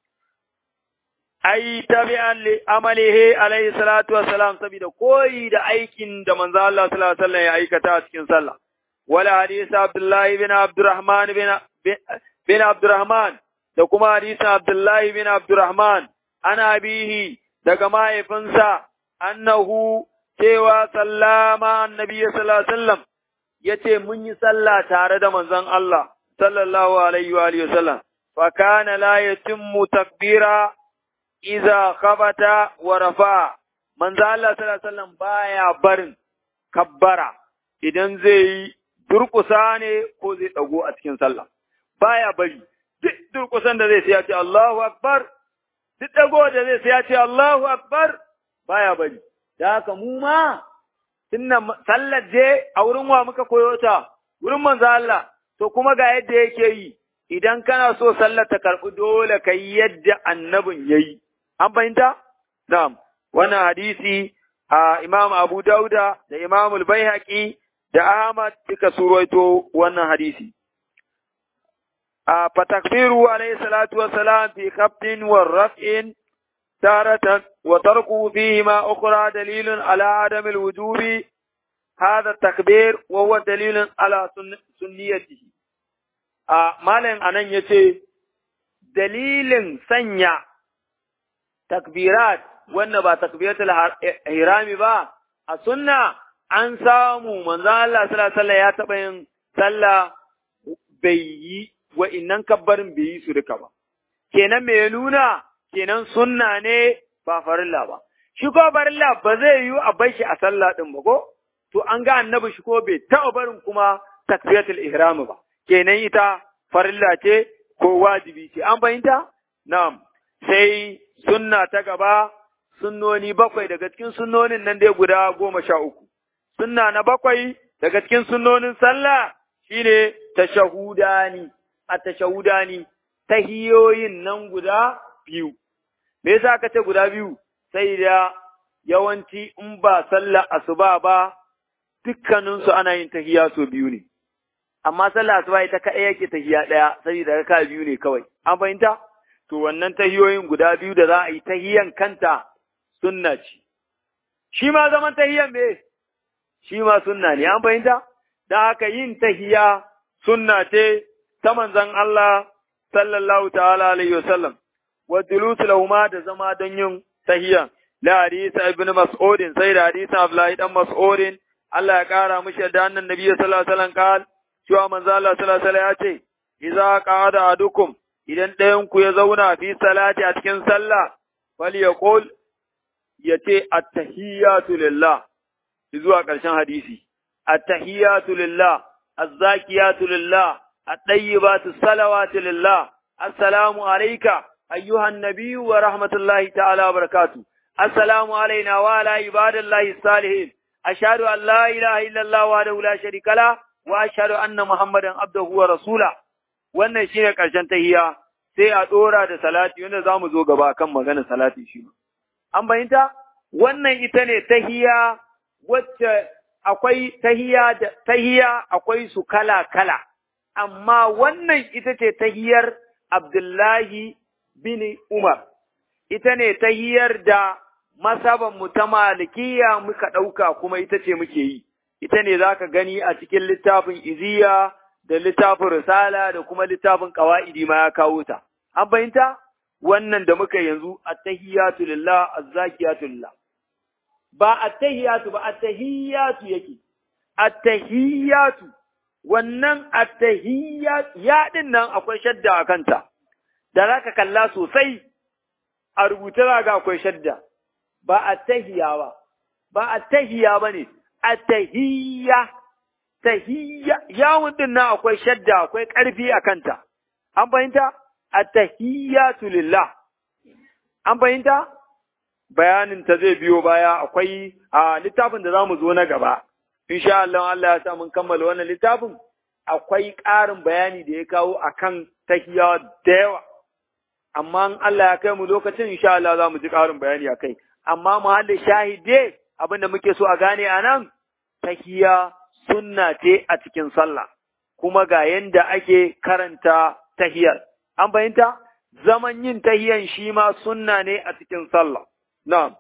ai tabi'an li amalihi alaihi salatu wassalam saboda koyi da aikin da manzo Allah sallallahu alaihi wasallam ya aikata a cikin sallah wala hadisi Abdullah ibn Abdurrahman bin bin Abdurrahman da kuma hadisin Abdullah ibn Abdurrahman ana bihi daga mahaifinsa annahu cewa sallama annabi sallallahu alaihi wasallam yace mun yi sallah tare da manzon Allah sallallahu alaihi wa alihi wasallam fa kana la yatimmu takbira idza khabata wa rafa manzo Allah sallallahu alaihi wasallam baya barin kabbara idan zai yi durkusa ne ko zai dago a cikin sallah baya bari duk durkusan da zai sai ya ce Allahu akbar duk dago da zai sai ya ce Allahu akbar baya bari da haka mu ma tunna sallar je a wurin wa muka koyo ta wurin manzo Allah to kuma ga yadda yake yi idan kana so sallar ta karɓi dole ka yi yadda annabin ya yi an fahimta na'am wannan hadisi a imam abu dauda da imam al-baihaqi da ahmad duka surwaito wannan hadisi a fatakbiru alayhi salatu wassalam fi khafdin wa raf'in تارة وتركه فيهما أخرى دليل على عدم الوجوب هذا التكبير وهو دليل على سنيته a malam anan ya ce, dalilin sanya takbirat wanda ba takbiratul hirami ba, a sunna an samu manzan Allah sallallahu ya taɓa yin sallah bai yi wa'innan kabbarin bai yi su duka ba. Kenan me nuna, kenan sunna ne ba farilla ba. Shi ko farilla ba zai yi a bar shi a sallah ɗin ba ko? To an ga annabi shi ko bai taɓa barin kuma takbiratul ihrami ba. kenan ita farilla ce ko wajibi ce, an fahimta? Na'am, sai sunna ta gaba, sunnoni bakwai daga cikin sunnonin nan dai guda goma sha uku. Sunna na bakwai daga cikin sunnonin sallah shine tashahudani, a tashahudani, tahiyoyin nan guda biyu. Me yasa aka ce guda biyu? Sai da yawanci in ba sallah asuba ba, dukkaninsu ana yin tahiya sau biyu ne. amma sallah asuba ita kaɗai yake tahiya ɗaya saboda raka biyu ne kawai an fahimta to wannan tahiyoyin guda biyu da za a yi tahiyan kanta sunna ce shi ma zaman tahiyan me shi ma sunna ne an fahimta da haka yin tahiya sunna ce ta manzon Allah sallallahu ta'ala alaihi wasallam wa dulusu lahuma da zama don yin tahiya la hadisa ibn mas'udin sai da hadisa Abdullahi dan mas'udin Allah ya kara mishi da annan nabi sallallahu alaihi wasallam kal cewa manzo Allah sallallahu alaihi ya ce, "Iza qada adukum idan ɗayan ku ya zauna fi salati a cikin sallah, fal yaqul ya ce at-tahiyyatu lillah." Zuwa ƙarshen hadisi. At-tahiyyatu lillah, az-zakiyatu lillah, at-tayyibatu salawatu lillah. Assalamu alayka ayyuhan nabiyyu wa rahmatullahi ta'ala wa barakatuh. Assalamu alayna wa ala ibadillahi salihin. Ashhadu an la ilaha illallah wa la sharika lahu wa ashhadu anna muhammadan abduhu wa rasula wannan shine karshen tahiyya sai a dora da salati wanda zamu zo gaba kan maganar salati shi an bayyanta wannan ita ne tahiyya wacce akwai tahiyya da tahiyya akwai su kala kala amma wannan ita ce tahiyar Abdullahi bin Umar ita ne tahiyar da masaban mu ta malikiya muka ɗauka kuma ita ce muke yi ita ne za ka gani a cikin littafin iziya da littafin risala da kuma littafin ƙawa'idi ma ya kawo ta. An fahimta? Wannan da muka yanzu attahiyatu lillah azzakiyatu lillah. Ba attahiyatu ba attahiyatu yake. Attahiyatu wannan attahiyatu ya din nan akwai shadda a kanta. da za ka kalla sosai a rubuta za ga akwai shadda ba a tahiya ba ba a tahiya ba ne a tahiyya tahiyya yawon din nan akwai shadda akwai ƙarfi a kanta an fahimta a tahiyyatu lillah an fahimta bayanin ta zai biyo baya akwai a littafin da za mu zo na gaba insha Allah Allah ya sa mun kammala wannan littafin akwai ƙarin bayani da ya kawo akan tahiyya da yawa amma in Allah ya kai mu lokacin insha Allah za mu ji ƙarin bayani a kai amma muhallin shahide abin da muke so a gane a nan tahiyya sunna ce a cikin sallah kuma ga yanda ake karanta tahiyar an fahimta zaman yin tahiyan shi ma sunna ne a cikin sallah na'am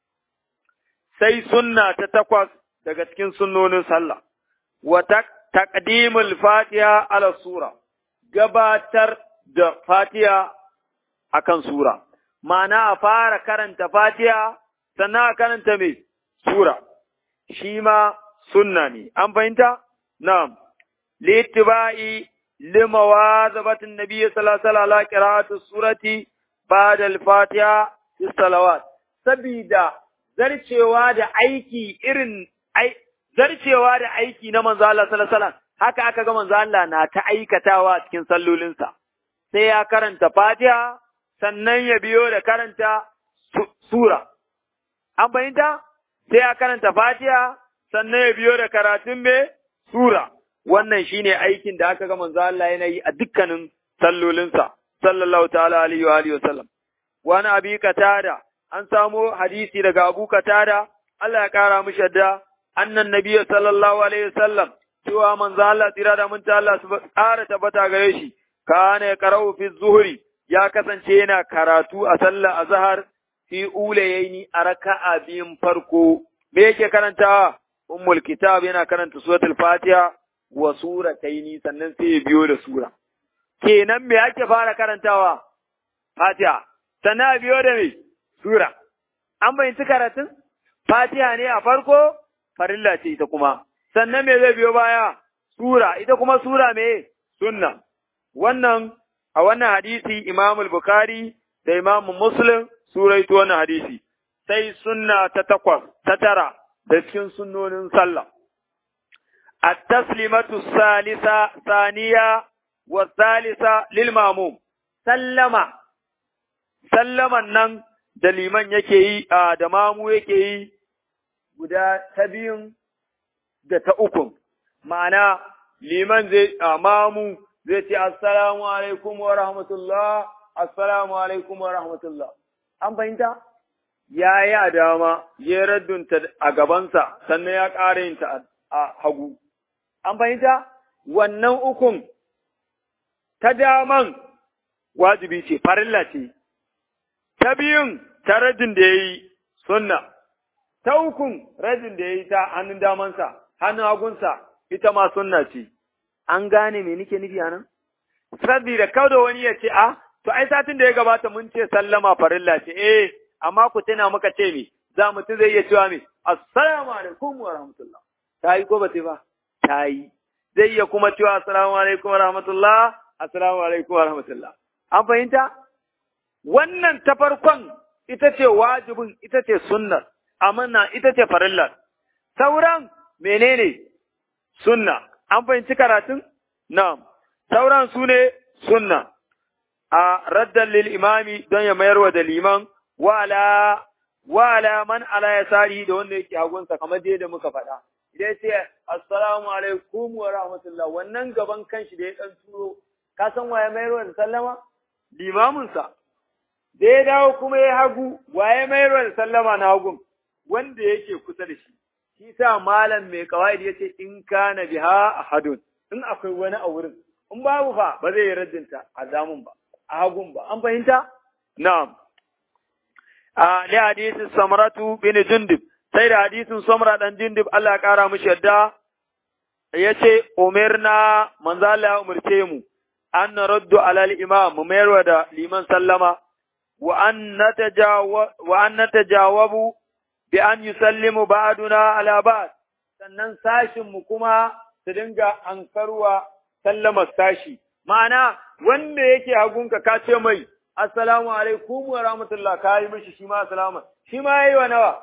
sai sunna ta takwas daga cikin sunnonin sallah wa taqdimul fatiha ala sura gabatar da fatiha akan sura ma'ana a fara karanta fatiha sannan a karanta mai sura shi ma sunna ne an fahimta na'am littiba'i limawazabatin nabiyyi sallallahu alaihi wasallam ala qira'ati surati ba'da al-fatiha fi salawat sabida zarcewa da aiki irin zarcewa da aiki na manzo Allah sallallahu alaihi wasallam haka aka ga manzo Allah na ta aikatawa cikin sallolinsa sai ya karanta Fatiha sannan ya biyo da karanta sura an fahimta sai ya karanta Fatiha sannan ya biyo da karatun me sura wannan shine aikin da aka ga manzo Allah yana yi a dukkanin sallolinsa sallallahu ta'ala alaihi wa alihi wasallam wani abi katada an samo hadisi daga Abu Katada Allah ya kara mishi yadda annan nabiyyu sallallahu alaihi wasallam cewa manzo Allah tsira da mun ta Allah su ƙara tabbata gare shi kana ya qara'u fi zuhri ya kasance yana karatu a sallar azhar fi ulayaini a raka'a biyun farko me yake karantawa ummul kitab yana karanta suratul fatiha wa surataini sannan sai ya biyo da sura kenan me ake fara karantawa fatiha sannan a biyo da me sura an bayyanci karatun fatiha ne a farko farilla ce ita kuma sannan me zai biyo baya sura ita kuma sura me sunna wannan a wannan hadisi Imam Bukhari da Imam Muslim suraito wannan hadisi sai sunna ta takwas ta tara da cikin sunnonin sallah at-taslimatu salisa saniya wa salisa lil mamum sallama sallaman nan da liman yake yi a da mamu yake yi guda ta biyun da ta ukun ma'ana liman zai a mamu zai ce assalamu alaikum wa rahmatullah assalamu alaikum wa rahmatullah an fahimta ya yi a dama ya raddunta a gabansa sannan ya ƙara yin ta a hagu an fahimta wannan ukun ta daman wajibi ce farilla ce ta biyun ta rajin da ya yi sunna ta ukun rajin da ya yi ta hannun damansa hannun hagunsa ita ma sunna ce an gane me nike nufi a nan? Sabida kada wani ya ce, a, to ai satin da ya gabata mun ce sallama farilla ce, eh, amma ku tuna muka ce me, za mutum zai iya cewa me, assalamu alaikum wa rahmatullah. Ta yi ko ba ta ba? Ta yi. Zai iya kuma cewa assalamu alaikum wa rahmatullah, assalamu alaikum wa rahmatullah. An fahimta? Wannan ta farkon ita ce wajibin, ita ce sunnar, amanna ita ce farillar. Sauran menene? Sunna. an fahimci karatun? Na'am, sauran su ne sunna, a raddan lil imami don ya mayar wa da liman, wala, wala man ala ya sari da wanda yake hagunsa kamar dai da muka faɗa. Idan ce, Assalamu alaikum wa rahmatullah, wannan gaban kanshi da ya ɗan turo, ka san wa ya mayar wa da sallama? Limaminsa. Da ya dawo kuma ya hagu, wa ya mayar wa da sallama na hagun? Wanda yake kusa da shi. shi sa malam mai kawai ya ce in kana biha ahadun in akwai wani a wurin in babu fa ba zai yi raddinta a zamun ba a hagun ba an fahimta na'am a li hadisin samratu bin jundub sai da hadisin samra dan jundub Allah ya kara mishi yadda yace umirna manzo Allah ya umurce mu an raddu alal imam mu mayarwa da liman sallama wa an natajawa wa an natajawabu bi an yusallimu ba'duna ala ba'd sannan sashin mu kuma su dinga ankarwa sallamar sashi ma'ana wanda yake hagunka ka ce mai assalamu alaikum wa rahmatullah ka yi mishi shi ma assalamu shi ma yayi wa nawa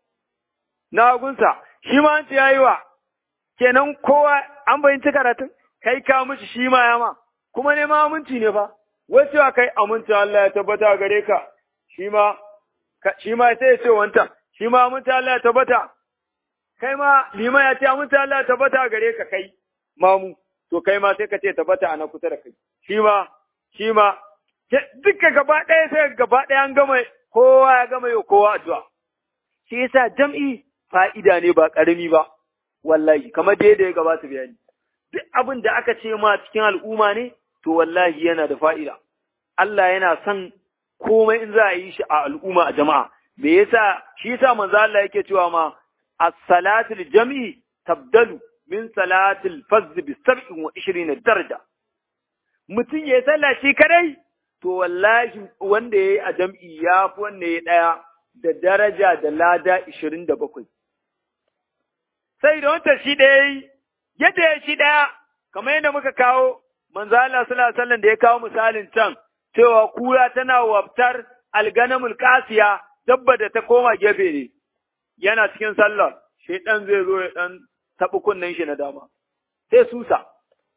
na hagunsa shi ma an ce yayi wa kenan kowa an bayyanci karatun kai ka mishi shi ma ya ma kuma ne ma aminci ne fa wasu a kai aminci Allah ya tabbata gare ka shi ma shi ma sai ya ce wanta shi ma aminci Allah ya tabbata kai ma lima ya ce aminci Allah ya tabbata gare ka kai mamu to kai ma sai ka ce tabbata a na kusa da kai shi ma shi ma duka gaba ɗaya sai gaba ɗaya an gama kowa ya gama yau kowa addu'a shi yasa jam'i fa'ida ne ba ƙarami ba wallahi kamar da ya gabata bayani duk abin da aka ce ma cikin al'umma ne to wallahi yana da fa'ida Allah yana son komai in za a yi shi a al'umma a jama'a me yasa shi yasa manzo Allah yake cewa ma as-salatul jam'i tabdalu min salatil fazz bi 27 daraja mutum ya sallah shi kadai to wallahi wanda yayi a jam'i ya fi wanda ya daya da daraja da lada 27 sai da wanda shi daya yadda ya shi daya kamar yadda muka kawo manzo Allah sallallahu alaihi wasallam da ya kawo misalin can cewa kura tana wabtar alganamul kasiya dabba da ta koma gefe ne yana cikin sallar shaidan zai zo ya dan taɓi kunnen shi na dama sai susa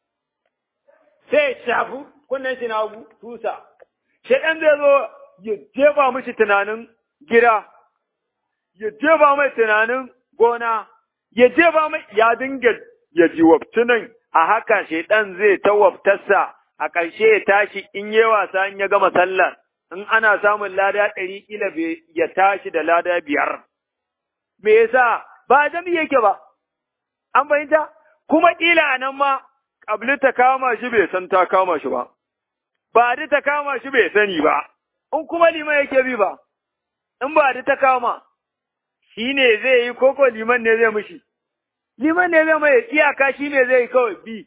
sai shafu kunnen shi na hagu susa shaidan zai zo ya jefa mishi tunanin gida ya jefa mai tunanin gona ya jefa mai ya dinga ya ji wabtunan a haka shaidan zai ta waftarsa a ƙarshe ya tashi in yi wasa in ya gama sallar in ana samun lada ɗari ƙila ya tashi da lada biyar. Me yasa ba jami yake ba, an fahimta? Kuma ƙila a nan ma, ƙabli ta kama shi bai san ta kama shi ba, ba ta kama shi bai sani ba, in kuma liman yake bi ba, in ba ta kama, shi ne zai yi koko liman ne zai mushi. Liman ne zai mai iyaka shi ne zai yi kawai bi.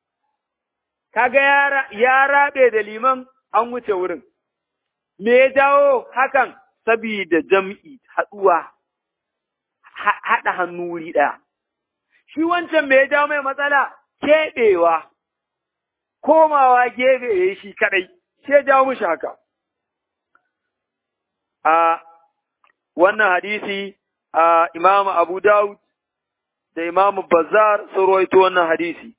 Kaga ya raɓe da liman an wuce wurin. Me ya jawo hakan? Sabida jam'i haɗuwa, haɗa hannu wuri ɗaya. Shi wancan me ya jawo mai matsala? Keɓewa, komawa gefe ya yi shi kaɗai, shi ya jawo mushi haka. A wannan hadisi, a Imam Abu Dawud da Imam Bazar sun rawaito wannan hadisi.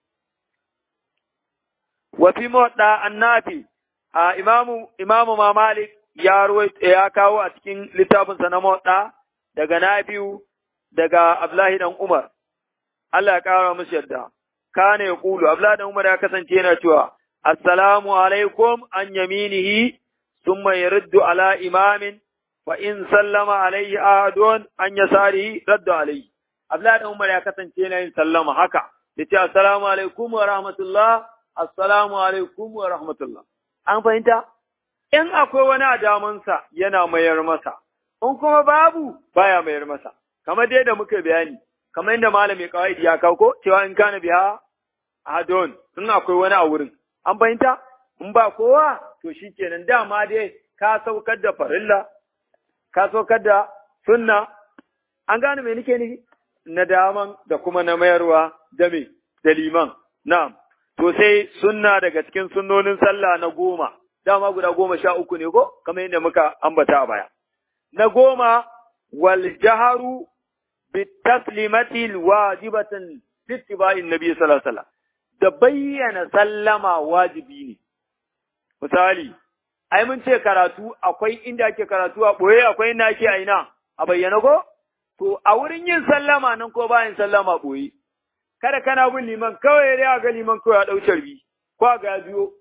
Wa fi mawaɗa annafi a imamu imamu ma Malik ya ya kawo a cikin littafinsa na motsa daga Nafi'u daga Abdullahi dan Umar Allah ya kara musu yadda kana ya kulu Abdullahi dan Umar ya kasance yana cewa assalamu alaikum an yaminihi thumma yaruddu ala imamin fa in sallama alaihi ahadun an yasarihi raddu alaihi Abdullahi dan Umar ya kasance yana yin sallama haka yace assalamu alaikum wa rahmatullah assalamu alaikum wa rahmatullah An fahimta? In akwai wani a damansa yana mayar masa, in kuma babu baya mayar masa, kamar dai da muka bayani, kamar yadda malami kawai ya kauko cewa in kana biya a don in akwai wani a wurin. An fahimta? In ba kowa, to shi kenan dama dai ka saukar da farilla, ka saukar da sunna, an gane me nake nufi? Na daman da kuma na mayarwa da me, da liman, na'am. to sai sunna daga cikin sunnonin sallah na goma, dama guda goma sha uku ne ko, kamar yadda muka ambata a baya. Na goma, wal jaharu bi taslimati wajibatan littiba'in nabi sallallahu alaihi da bayyana sallama wajibi ne. Misali, ai mun ce karatu akwai inda ake karatu a ɓoye akwai inda ake aina a bayyana ko? To, a wurin yin sallama nan ko bayan sallama ɓoye. kada kana bin liman kawai ya ga liman kawai ya ɗau carbi ko ga biyo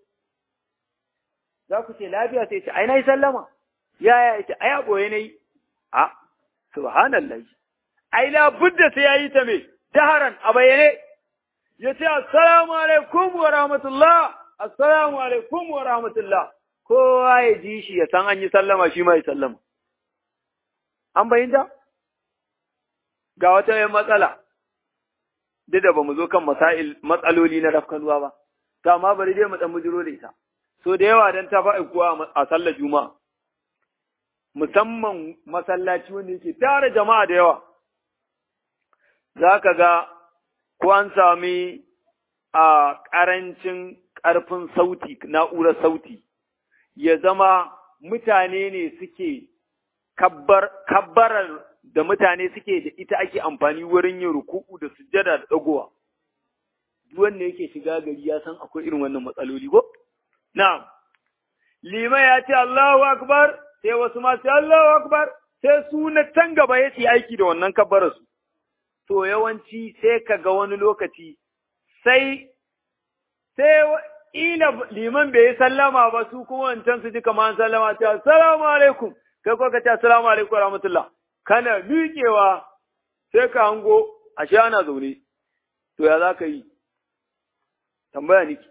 za ku ce lafiya sai ce ai na yi sallama ya ya ce ai a ɓoye na yi a subhanallah ai la budda sai ya yi ta me jaharan a bayyane ya ce assalamu alaikum wa rahmatullah assalamu alaikum wa rahmatullah kowa ya ji shi ya san an yi sallama shi ma ya sallama an bayyanta ga wata yin matsala duk da ba mu zo kan masail matsaloli na rafkanuwa ba, to amma bari dai mu dan bujiro da ita. So da yawa dan ta fa'i kuwa a sallar juma'a, musamman masallaci wanda yake tare jama'a da yawa, za ka ga ko an sami a ƙarancin ƙarfin sauti, na'urar sauti, ya zama mutane ne suke kabbarar da mutane suke da ita ake amfani wurin yin ruku'u da sujjada da ɗagowa. Duk wanda yake shiga gari ya san akwai irin wannan matsaloli ko? Na'am. Lima ya ce Allahu Akbar, sai wasu ma sai Allahu Akbar, sai su na can gaba ya ce aiki da wannan kabbararsu. To yawanci sai ka ga wani lokaci sai sai ila liman bai yi sallama ba su kuma wancan su ji kamar sallama ta assalamu alaikum kai ko ka ce assalamu alaikum wa rahmatullah kana miƙewa sai ka hango ashe ana zaune to ya za ka yi tambaya niki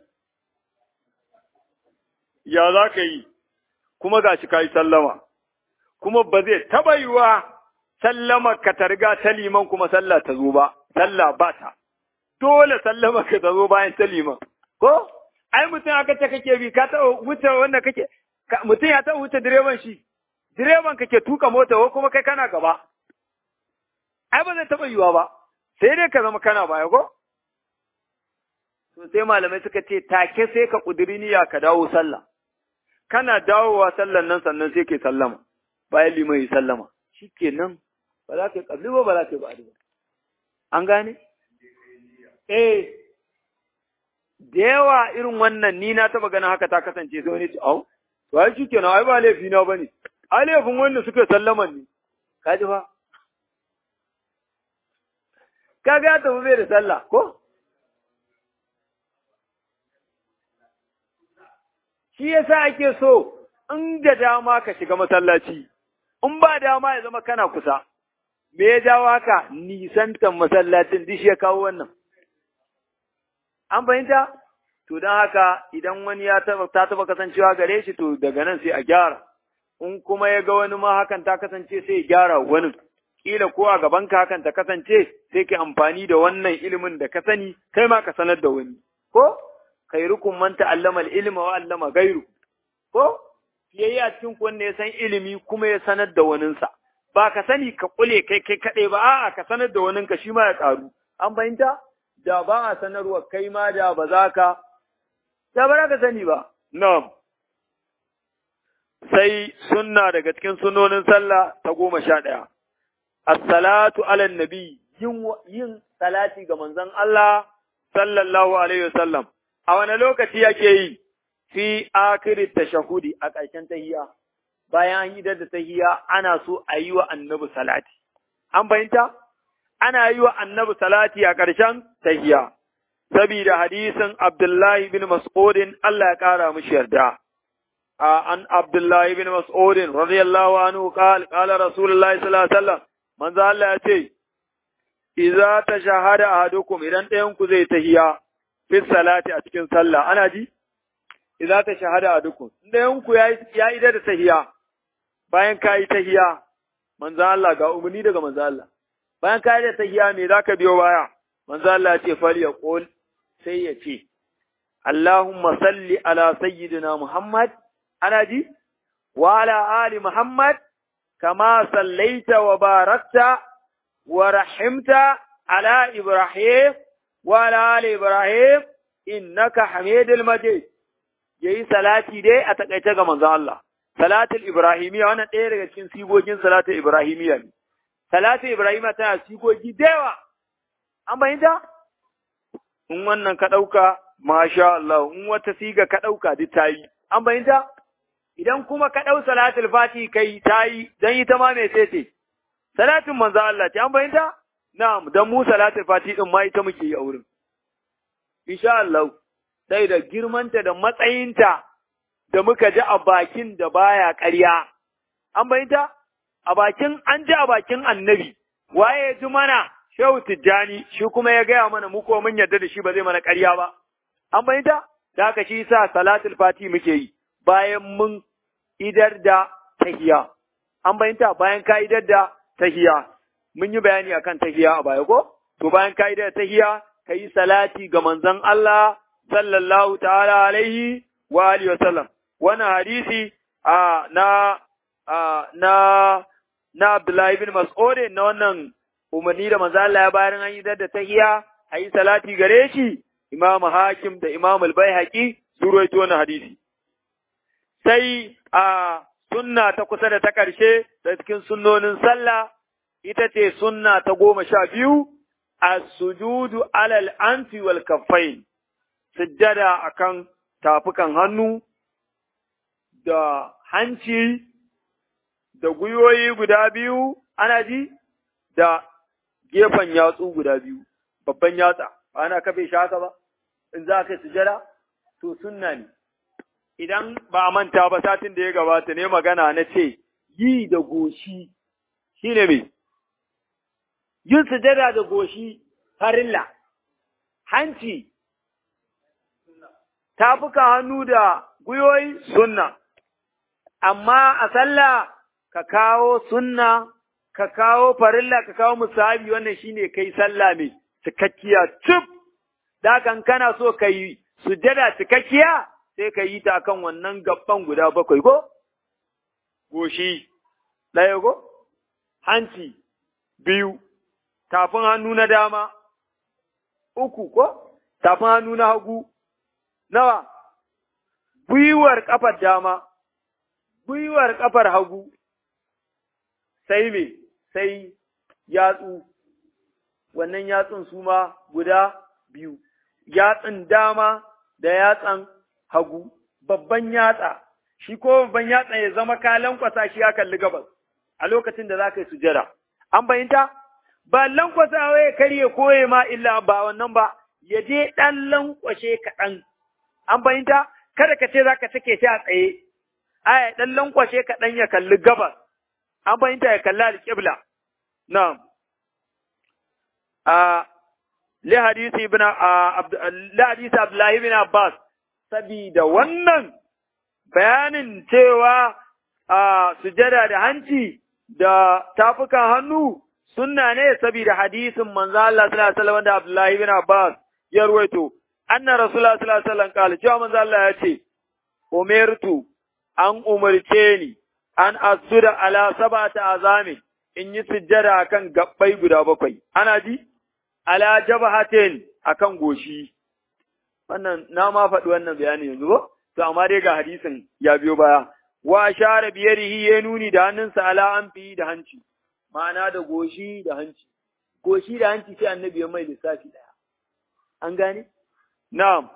ya za ka yi kuma ga shi ka yi sallama kuma ba zai taɓa yiwa sallama ka ta riga ta liman kuma sallah ta zo ba sallah ba ta dole sallama ka ta zo bayan ta liman ko ai mutum aka ce kake bi ka taɓa wuce wanda kake mutum ya taɓa wuce direban shi direban kake tuka mota ko kuma kai kana gaba ai ba zai taɓa yiwa ba sai dai ka zama kana baya ko to sai malamai suka ce take sai ka ƙudiri niyya ka dawo sallah kana dawowa sallan nan sannan sai ke sallama bayan liman yi sallama shikenan ba za ka yi ƙabli ba ba za ka yi ba'adi ba an gane eh da yawa irin wannan ni na taba ganin haka ta kasance sai wani ce au to ai shikenan ai ba laifi na bane ai laifin wanda suka sallaman ne ka ji fa ka ga ta bai da sallah ko shi yasa ake so in da dama ka shiga masallaci in ba dama ya zama kana kusa me ya jawo haka nisantan masallacin duk ya kawo wannan an fahimta to don haka idan wani ya taba ta taba kasancewa gare shi to daga nan sai a gyara in kuma ya ga wani ma hakan ta kasance sai ya gyara wani kila ko a gaban ka hakan ta kasance sai ka amfani da wannan ilimin da ka sani kai ma ka sanar da wani ko khairukum man ta'allama al-ilma wa 'allama ghayru ko yayi a cikin wanda ya san ilimi kuma ya sanar da waninsa ba ka sani ka kule kai kai kaɗai ba a'a ka sanar da waninka shi ma ya ƙaru an fahimta da ba a sanarwa kai ma da ba za ka da ba ka sani ba na'am sai sunna daga cikin sunonin sallah ta goma sha ɗaya as-salatu ala nabi yin yin salati ga manzon Allah sallallahu alaihi wasallam a wani lokaci yake yi fi akiri tashahudi a ƙarshen tahiyya bayan an yi da tahiyya ana so a yi wa annabi salati an fahimta ana yi wa annabi salati a ƙarshen tahiyya saboda hadisin Abdullahi bin Mas'udin Allah ya ƙara mishi yarda an Abdullahi bin Mas'udin radiyallahu anhu qala qala Rasulullahi sallallahu alaihi wasallam manzo Allah ya ce idza tashahada ahadukum idan ɗayan ku zai tahiyya fi salati a cikin sallah ana ji idza ta shahada a dukun inda yanku ya ya ida da tahiya bayan ka yi tahiya manzo Allah ga umarni daga manzo Allah bayan ka yi da tahiya me zaka biyo baya manzo Allah ya ce fal ya qul sai ya ce Allahumma salli ala sayyidina Muhammad ana ji wa ala ali Muhammad kama sallaita wa barakta wa rahimta ala Ibrahim wa ala ali Ibrahim innaka Hamidul Majid yayi salati dai a takaice ga manzon Allah salatul ibrahimiyya wannan ɗaya daga cikin sigogin salatul ibrahimiyya ne salatul ibrahimiyya tana sigogi da yawa an bayyana in wannan ka ɗauka masha Allah in wata siga ka ɗauka duk ta yi an bayyana idan kuma ka ɗau salatul fati kai ta yi don ita ma mai ce salatin manzon Allah ce an bayyana na'am dan mu salatul fati din ma ita muke yi a wurin insha Allah sai da girmanta da matsayinta da muka ji a bakin da baya ƙarya. An bayyanta? A bakin, an ji a bakin annabi, waye ya ji mana Shehu Tijjani, shi kuma ya gaya mana mu ko mun yarda da shi ba zai mana ƙarya ba. An bayyanta? Da haka shi sa salatul fati muke yi, bayan mun idar da tahiya. An bayyanta bayan ka idar da tahiya. Mun yi bayani akan tahiya a baya ko? To bayan ka idar da tahiya, ka yi salati ga manzon Allah sallallahu ta'ala alaihi wa alihi wasallam wannan hadisi a na a na na Abdullahi bin Mas'ud na wannan umarni da manzo Allah ya bayar an yi da tahiyya ayi salati gare shi Imam Hakim da Imam Al-Baihaqi su ruwaito wannan hadisi. Sai a sunna ta kusa da ta ƙarshe da cikin sunnonin sallah ita ce sunna ta goma sha biyu as-sujudu alal anfi wal kaffain sujjada akan tafukan hannu da hanci da gwiwoyi guda biyu ana ji da gefen yatsu guda biyu babban yatsa ba ana kafe shi haka ba in za ka sujada to sunna ne idan ba a manta ba satin da ya gabata ne magana na ce yi da goshi shine me yin sujada da goshi farilla hanci tafuka hannu da gwiwoyi sunna amma a sallah ka kawo sunna ka kawo farilla ka kawo musahabi wannan shine kai sallah mai cikakkiya cif da kan kana so ka yi sujada cikakkiya sai ka yi ta kan wannan gaban guda bakwai ko goshi ɗaya ko hanci biyu tafin hannu na dama uku ko tafin hannu na hagu nawa gwiwar ƙafar dama gwiwar ƙafar hagu sai me sai yatsu wannan yatsun su ma guda biyu yatsun dama da yatsan hagu babban yatsa shi ko babban yatsa ya zama kalan kwasa shi ya kalli gabas a lokacin da za ka yi sujada an bayinta ba lankwasawa ya karye koye ma illa ba wannan ba ya je ɗan lankwashe kaɗan an bayinta kada ka ce za ka cike shi a tsaye aya ɗan lankwashe kaɗan ya kalli gabas an bayinta ya kalli alƙibla na'am a li hadisi ibn li hadisi Abdullah ibn Abbas sabida wannan bayanin cewa a sujada da hanci da tafukan hannu sunna ne saboda hadisin manzo Allah sallallahu alaihi wasallam da Abdullah ibn Abbas ya ruwaito anna rasulullah sallallahu alaihi wasallam kala cewa manzo Allah ya ce umirtu an umarce ni an asuda ala sabata azami in yi sujjada akan gabbai guda bakwai ana ji ala jabhatin akan goshi wannan na ma faɗi wannan bayani yanzu ba to amma dai ga hadisin ya biyo baya wa share biyarihi ya nuni da hannunsa ala anfi da hanci ma'ana da goshi da hanci goshi da hanci sai annabi ya mai lissafi daya an gane na'am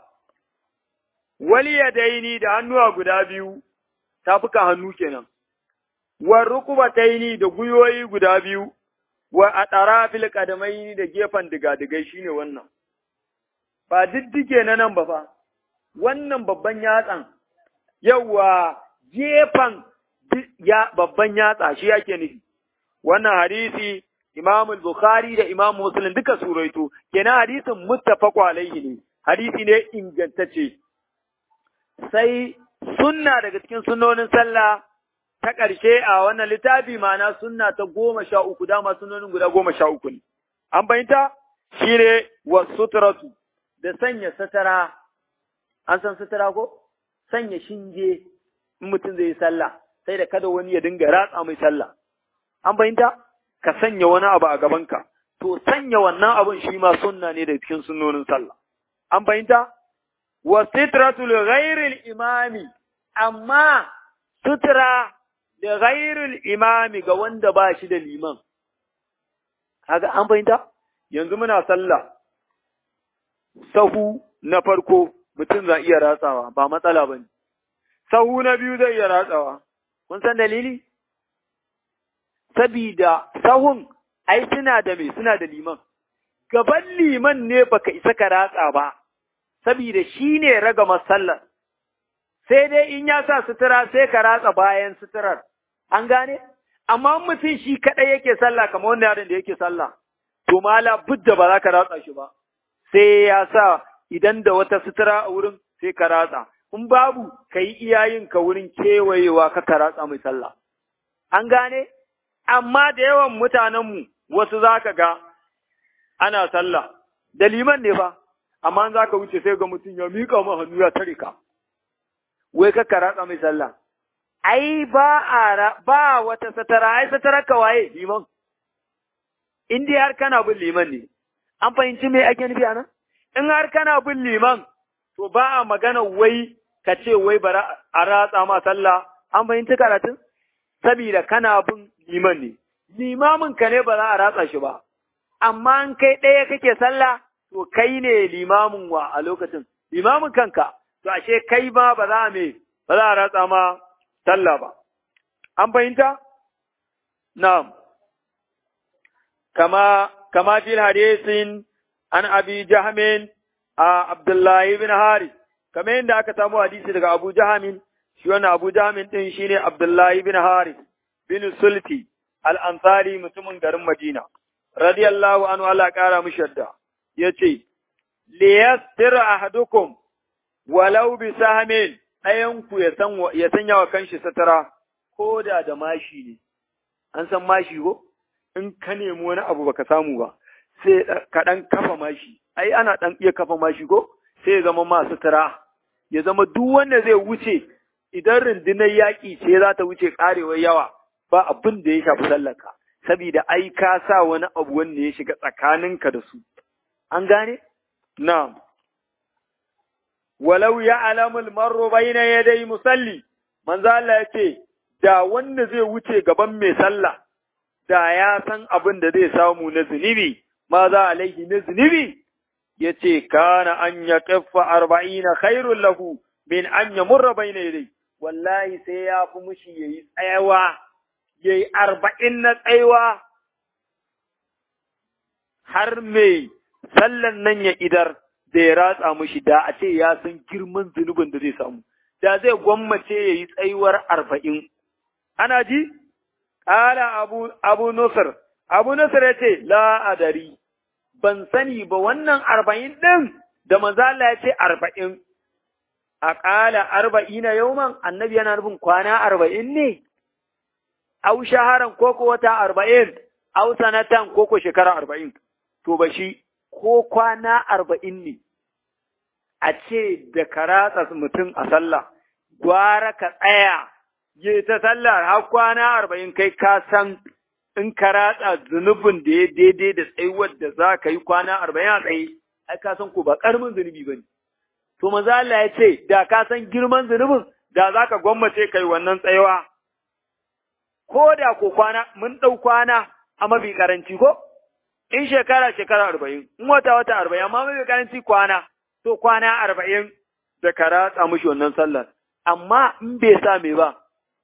wali yadaini da hannuwa guda biyu tafukan hannu kenan wa rukubataini da guyoyi guda biyu wa atarafil qadamaini da gefen digadigai shine wannan ba diddige na nan ba fa wannan babban yatsan yawa gefen ya babban yatsa shi yake nufi wannan hadisi Imam Bukhari da Imam Muslim duka suraito kenan hadisin muttafaqu alaihi ne hadisi ne ingantacce sai sunna daga cikin sunnonin sallah ta ƙarshe a wannan littafi ma'ana sunna ta goma sha uku dama sunnonin guda goma sha uku ne an bayyanta shi ne wa suturatu da sanya satara an san satara ko sanya shinge in mutum zai yi sallah sai da kada wani ya dinga ratsa mai sallah an bayyanta ka sanya wani abu a gabanka to sanya wannan abun shi ma sunna ne da cikin sunnonin sallah an bayyanta wa sitratu li ghairil imami amma sutura da ghairil imami ga wanda ba shi da liman kaga an fahimta yanzu muna sallah sahu na farko mutum za iya ratsawa ba matsala bane sahu na biyu zai iya ratsawa kun san dalili sabida sahun ai suna da me suna da liman gaban liman ne baka isa ka ratsa ba sabida shi ne raga masallar sai dai in ya sa sutura sai ka ratsa bayan suturar an gane amma mutum shi kaɗai yake sallah kamar wanda yaron da yake sallah to mala budda ba za ka ratsa shi ba sai ya sa idan da wata sutura a wurin sai ka ratsa in babu ka yi iyayin ka wurin kewayewa ka ka ratsa mai sallah an gane amma da yawan mutanenmu wasu za ka ga ana sallah da liman ne fa amma za ka wuce sai ga mutum ya miƙa ma hannu ya tare ka wai ka ratsa mai sallah ai ba a ba wata satara ai satara ka waye liman in dai har kana bin liman ne an fahimci me ake nufi anan in har kana bin liman to ba a magana wai ka ce wai bara a ratsa ma sallah an fahimci karatun saboda kana bin liman ne limamin ka ne ba za a ratsa shi ba amma in kai ɗaya kake sallah to kai ne limamin wa a lokacin limamin kanka to ashe kai ma ba za me ba za a ratsa ma sallah ba an fahimta na'am kama kama fil hadisin an abi jahmin a abdullahi bin haris kamar yadda aka samu hadisi daga abu jahamin shi wannan abu jahamin din shine abdullahi bin haris bin sulti al-ansari mutumin garin madina radiyallahu anhu Allah kara mishi yadda yace liyastir ahadukum walau bi sahmin ɗayan ku ya san ya sanya wa kanshi satara ko da da mashi ne an san mashi ko in ka nemi wani abu baka samu ba sai ka dan kafa mashi ai ana dan iya kafa mashi ko sai ya zama ma sutura ya zama duk wanda zai wuce idan rundunar yaƙi ce za ta wuce ƙarewar yawa ba abin da ya shafi sallarka saboda ai ka sa wani abu wanda ya shiga tsakaninka da su an gane na'am walau ya alamul marro bayna yadai musalli manzo Allah ya ce da wanda zai wuce gaban mai sallah da ya san abin da zai samu na zunubi ma za alaihi na zunubi ya ce kana an ya kaffa arba'ina khairun lahu min an ya murra bayna yadai wallahi sai ya fi mushi yayi tsayawa yayi arba'in na tsayawa har mai sallan nan ya idar da ya ratsa mushi da a ce ya san girman zunubin da zai samu, da zai gwammace ya yi tsayuwar arba'in. Ana ji? Ƙala abu, abu Nusr, abu Nusr ya ce, la'adari, ban sani ba wannan arba'in ɗin da manzala ya ce arba'in. A ƙala arba'ina yauman annabi yana nufin kwana arba'in ne? Au shaharan koko wata arba'in, au sanatan koko shekara arba'in. To ba shi, ko kwana arba'in ne, a ce da ka ratsa mutum a sallah, gwara ka tsaya, yi ta sallah har kwana arba'in kai ka san in ka ratsa zunubin da ya daidai da tsayuwar da za ka yi kwana arba'in a tsaye, ai ka san ko ba ƙaramin zunubi ba ne. To maza Allah ya ce, da ka san girman zunubin, da za ka gwammace kai wannan tsayawa. Ko da ko kwana, mun ɗau kwana a mafi ƙaranci ko? in shekara shekara arba'in, in wata wata arba'in, amma mafi karanci kwana, to kwana arba'in da ka ratsa mushi wannan sallar, amma in bai sa me ba,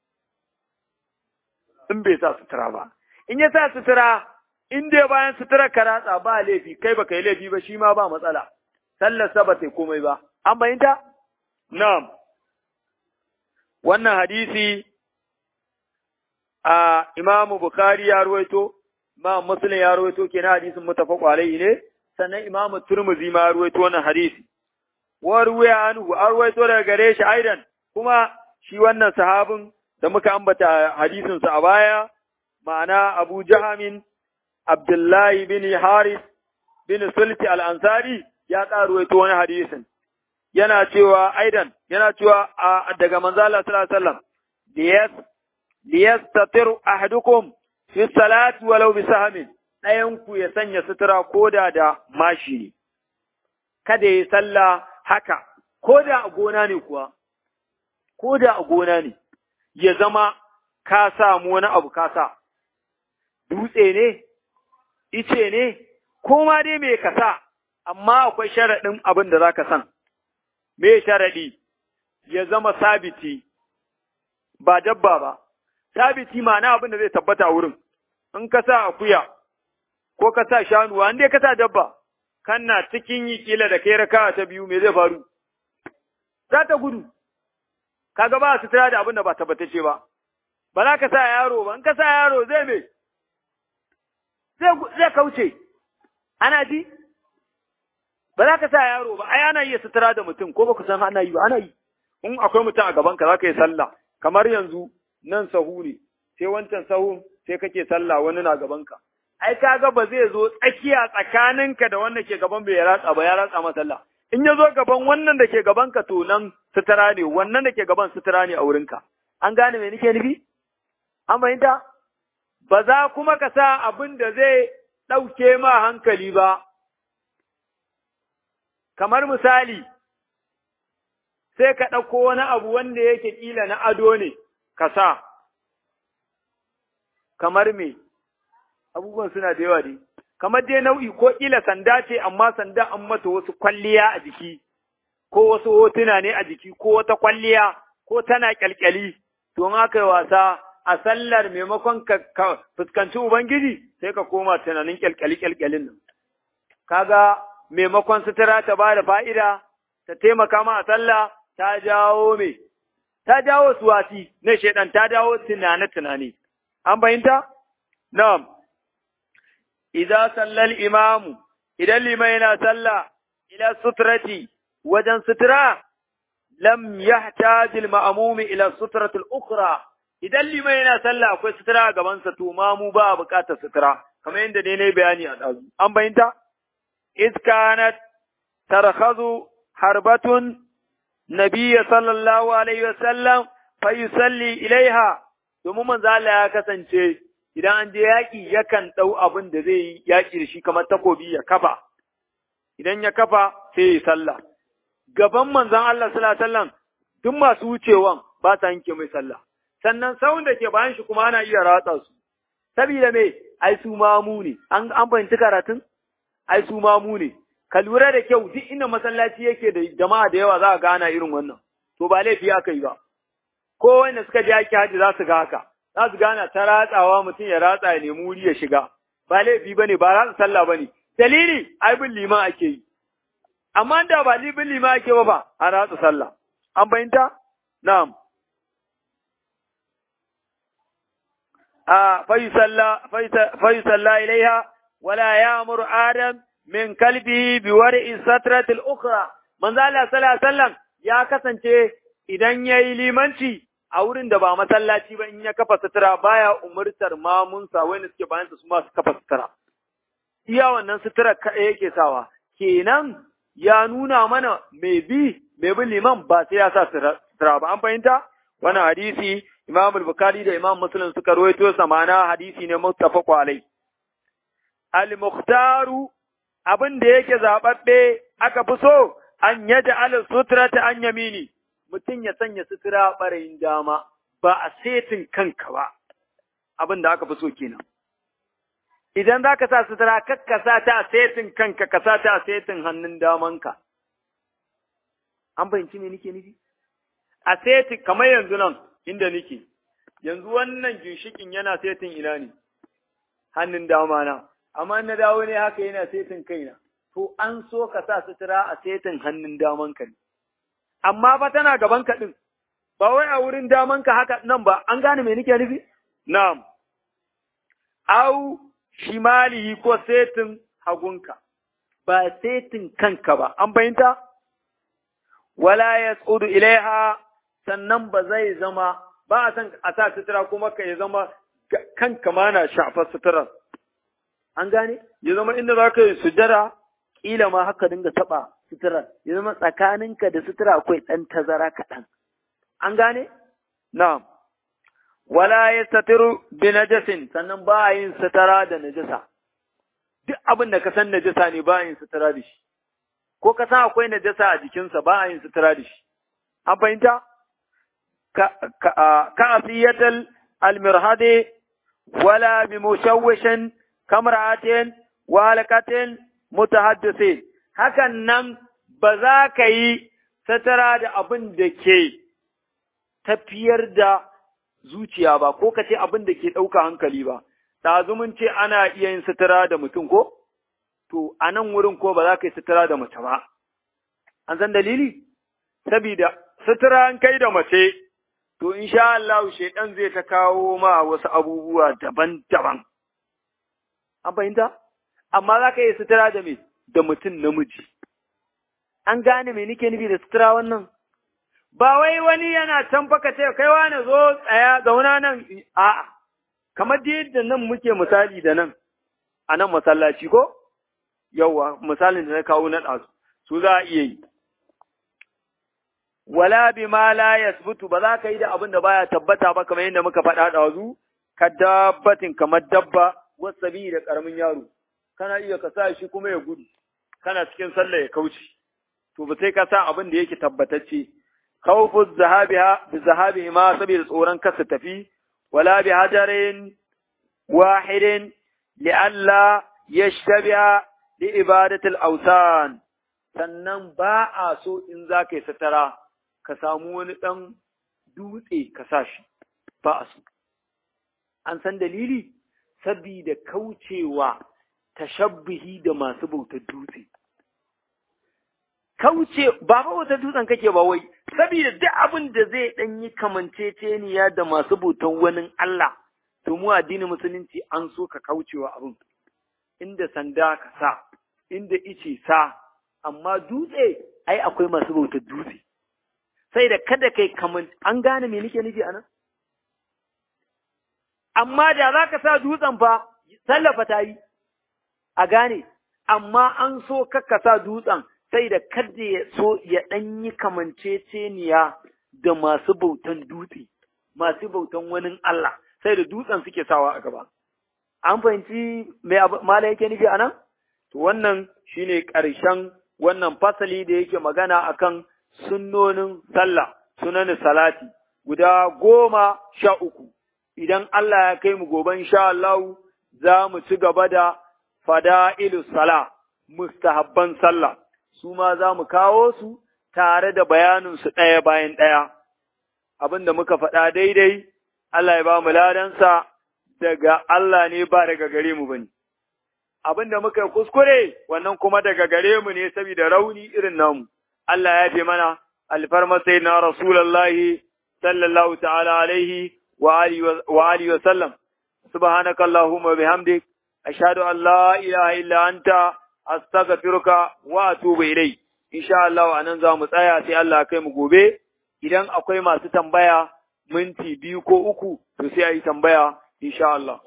in bai sa sutura ba. In ya sa sutura, in dai bayan sutura ka ratsa ba laifi, kai ba yi laifi ba shi ma ba matsala, sallar sa ba ta komai ba. An bayinta? Na'am. Wannan hadisi a Imamu Bukhari ya ruwaito, Imam Muslim ya rawaito kenan hadisin mutafaq alaihi ne sannan Imam Turmuzi ma ya rawaito wannan hadisi wa ruwaya anhu an rawaito daga gare shi aidan kuma shi wannan sahabin da muka ambata hadisin sa a baya ma'ana Abu Jahamin Abdullahi bin Haris bin Sulti al-Ansari ya ƙara rawaito wani hadisin yana cewa aidan yana cewa daga manzo Allah sallallahu alaihi wasallam liyas liyastatir ahadukum fi salati walau bi sahmin ɗayan ku ya sanya sutura koda da mashi ne kada ya sallah haka koda a gona ne kuwa koda a gona ne ya zama ka samu wani abu ka sa dutse ne ice ne ko ma dai me ka sa amma akwai sharaɗin abin da zaka san me sharaɗi ya zama sabiti ba dabba ba sabiti ma'ana abin da zai tabbata a wurin, in ka sa akuya ko ka sa shanuwa, in dai ka sa dabba, kana cikin yi kila da kai raka ta biyu me zai faru? Za ta gudu, kaga ba su da abin da ba tabbatace ba, ba za ka sa yaro ba, in ka sa yaro zai me? Zai kauce, ana ji? Ba za ka sa yaro ba, ai ana iya sutura da mutum, ko ba ku san ana yi ba, ana yi. In akwai mutum a gabanka za ka yi sallah, kamar yanzu nan sahu ne, sai wancan sahun sai kake sallah wani na gabanka. Ai kaga ba zai zo tsakiya tsakaninka da wanda ke gaban bai ratsa ba ya ratsa ma sallah. In ya zo gaban wannan da ke gabanka to nan sutura ne, wannan da ke gaban sutura ne a wurinka. An gane me nake nufi? An fahimta? Ba za kuma ka sa abin da zai ɗauke ma hankali ba. kamar misali, sai ka ɗauko wani abu wanda yake ƙila na ado ne, ka sa, kamar me, abubuwan suna da yawa dai, kamar dai nau'i ko ƙila sanda ce, amma sanda an mata wasu kwalliya a jiki, ko wasu hotuna ne a jiki, ko wata kwalliya, ko tana ƙyalƙyali, to in aka yi wasa a sallar maimakon ka fuskanci Ubangiji, sai ka koma tunanin ƙyalƙyali-ƙyalƙyalin nan. Kaga maimakon sutura ta ba da fa'ida, ta taimaka ma a sallah, ta jawo me, ta jawo suwasi na shaidan, ta jawo tunane-tunane. An fahimta? Na'am. Idan sallal imamu, idan liman yana sallah, ila suturati, wajen sutura, lam yahtajil ma'amumi ila suturatul ukhra idan liman yana sallah akwai sutura a gabansa to mamu ba a buƙatar sutura kamar yadda ne na bayani a ɗazu. An fahimta? iskanat tarhazu harbatun nabiyya sallallahu alaihi wasallam fa yusalli ilaiha domin manzo Allah ya kasance idan an je yaƙi yakan ɗau abin da zai yi yaƙi da shi kamar takobi ya kafa idan ya kafa sai ya sallah gaban manzon Allah sallallahu alaihi wasallam duk masu wucewan ba ta yanke mai sallah sannan sawun da ke bayan shi kuma ana iya ratsa su saboda me ai su mamu ne an an fahimci karatun ai su mamu ne ka lura da kyau duk inda masallaci yake da jama'a da yawa za a gana irin wannan to ba laifi aka yi ba ko wanda suka je yaki haji za su ga haka za su gana ta ratsawa mutum ya ratsa ya nemi wuri ya shiga ba laifi bane ba ratsa sallah bane dalili ai bin liman ake yi amma da ba bin liman ake ba ba a ratsa sallah an fahimta na'am a fayusalla ilaiha wala ya'muru adam min kalbihi bi war'i satrati al-ukhra manzo Allah sallallahu alaihi wasallam ya kasance idan yayi limanci a wurin da ba masallaci ba in ya kafa sutura baya umurtar mamunsa wanda suke bayan su ma su kafa sutura iya wannan sutura kaɗai yake sawa kenan ya nuna mana mai bi mai bin liman ba sai ya sa sutura ba an fahimta wannan hadisi Imam al-Bukhari da Imam Muslim suka rawaito sa ma'ana hadisi ne muttafaq alai al-mukhtaru abin da yake zababbe aka fi so an yaja al sutrata an yamini mutum ya sanya sutura barayin dama ba a setin kanka ba abin da aka fi so kenan idan za ka sa sutura kakka sa ta a setin kanka ka sa ta a setin hannun damanka an fahimci me nake nufi a setin kamar yanzu nan inda nake yanzu wannan ginshikin yana setin ina ne hannun dama na amma na dawo ne haka yana setin kaina to an so ka sa sutura a setin hannun daman ka ne amma fa tana gaban ka din ba wai a wurin daman ka haka nan ba an gane me nake nufi na'am au shimalihi ko setin hagunka ba setin kanka ba an bayyanta wala yas'udu ilaiha sannan ba zai zama ba a san a sa sutura kuma ka ya zama kanka ma na shafar suturar an gane ya zama inda za ka yi sujada ƙila ma haka dinga taɓa suturar ya zama tsakaninka da sutura akwai ɗan tazara kaɗan an gane na'am wala ya satiru bi najasin sannan ba a yin sutura da najasa duk abin da ka san najasa ne ba a yin sutura da shi ko ka san akwai najasa a jikinsa ba a yin sutura da shi an fahimta ka asiyatal almirhade wala bi mushawwishin kamra'atin wa halakatin mutahaddisin hakan nan ba za ka yi satara da abin da ke tafiyar da zuciya ba ko ka ce abin da ke ɗauka hankali ba mun ce ana iya yin satara da mutum ko to a nan wurin ko ba za ka yi satara da mace ba an san dalili sabida sutura an kai da mace to insha Allah shaidan zai ta kawo ma wasu abubuwa daban-daban An fahimta? Amma za ka yi sutura da me? Da mutum namiji. An gane me nike nufi da sutura wannan? Ba wai wani yana can faka ce, kai wani zo tsaya zauna nan, a'a, kamar da yadda nan muke misali da nan, a nan masallaci ko? Yawwa, misalin da na kawo na ɗazu, su za a iya yi. Wala bi ma la yasbutu ba za ka yi da abin da baya tabbata ba kamar yadda muka faɗa ɗazu, ka dabbatin kamar dabba, wasabi da ƙaramin yaro, kana iya ka sa shi kuma ya gudu, kana cikin sallah ya kauce, to ba sai ka sa abin da yake tabbatacce khawfu zahabiha bi zahabihi ma saboda tsoron kasa tafi wala bi hajarin wahidin li'alla yashtabiha li ibadatil awsan sannan ba a so in za ka yi satara ka samu wani ɗan dutse ka sa shi ba a so an san dalili sabida kaucewa tashabbihi da masu bautar dutse kauce ba ba wata dutsen kake ba wai saboda duk abin da zai dan yi kamanceceniya da masu bautan wani Allah to mu addinin musulunci an so ka kaucewa abin inda sanda ka sa inda ice sa amma dutse ai akwai masu bautar dutse sai da kada kai kaman an gane me nake nufi anan amma da za ka sa dutsen fa sallafa ta yi a gane amma an so ka sa dutsen sai da kada ya so ya ɗan yi kamanceceniya da masu bautan dutse, masu bautan wani Allah, sai da dutsen suke sawa a gaba. An fahimci mai mala yake nufi a nan? To wannan shi ne ƙarshen wannan fasali da yake magana akan sunnonin sallah, sunanin salati, guda goma sha uku. Idan Allah ya kai mu goben sha Allah za mu ci gaba da fada'ilu sala, mustahabban sallah. su ma za mu kawo su tare da bayaninsu ɗaya bayan ɗaya. Abin da muka faɗa daidai, Allah ya ba mu ladansa daga Allah ne ba daga gare mu bane. Abin da muka kuskure, wannan kuma daga gare mu ne saboda rauni irin namu. Allah ya fi mana alfarma sai na Rasulallahi sallallahu ta'ala alaihi wa alihi wa sallam. Subhanaka Allahumma bihamdik ashhadu an la ilaha illa anta astaghfiruka wa atubu ilai insha Allah anan za mu tsaya sai Allah kai mu gobe idan akwai masu tambaya minti biyu ko uku to sai ayi tambaya insha Allah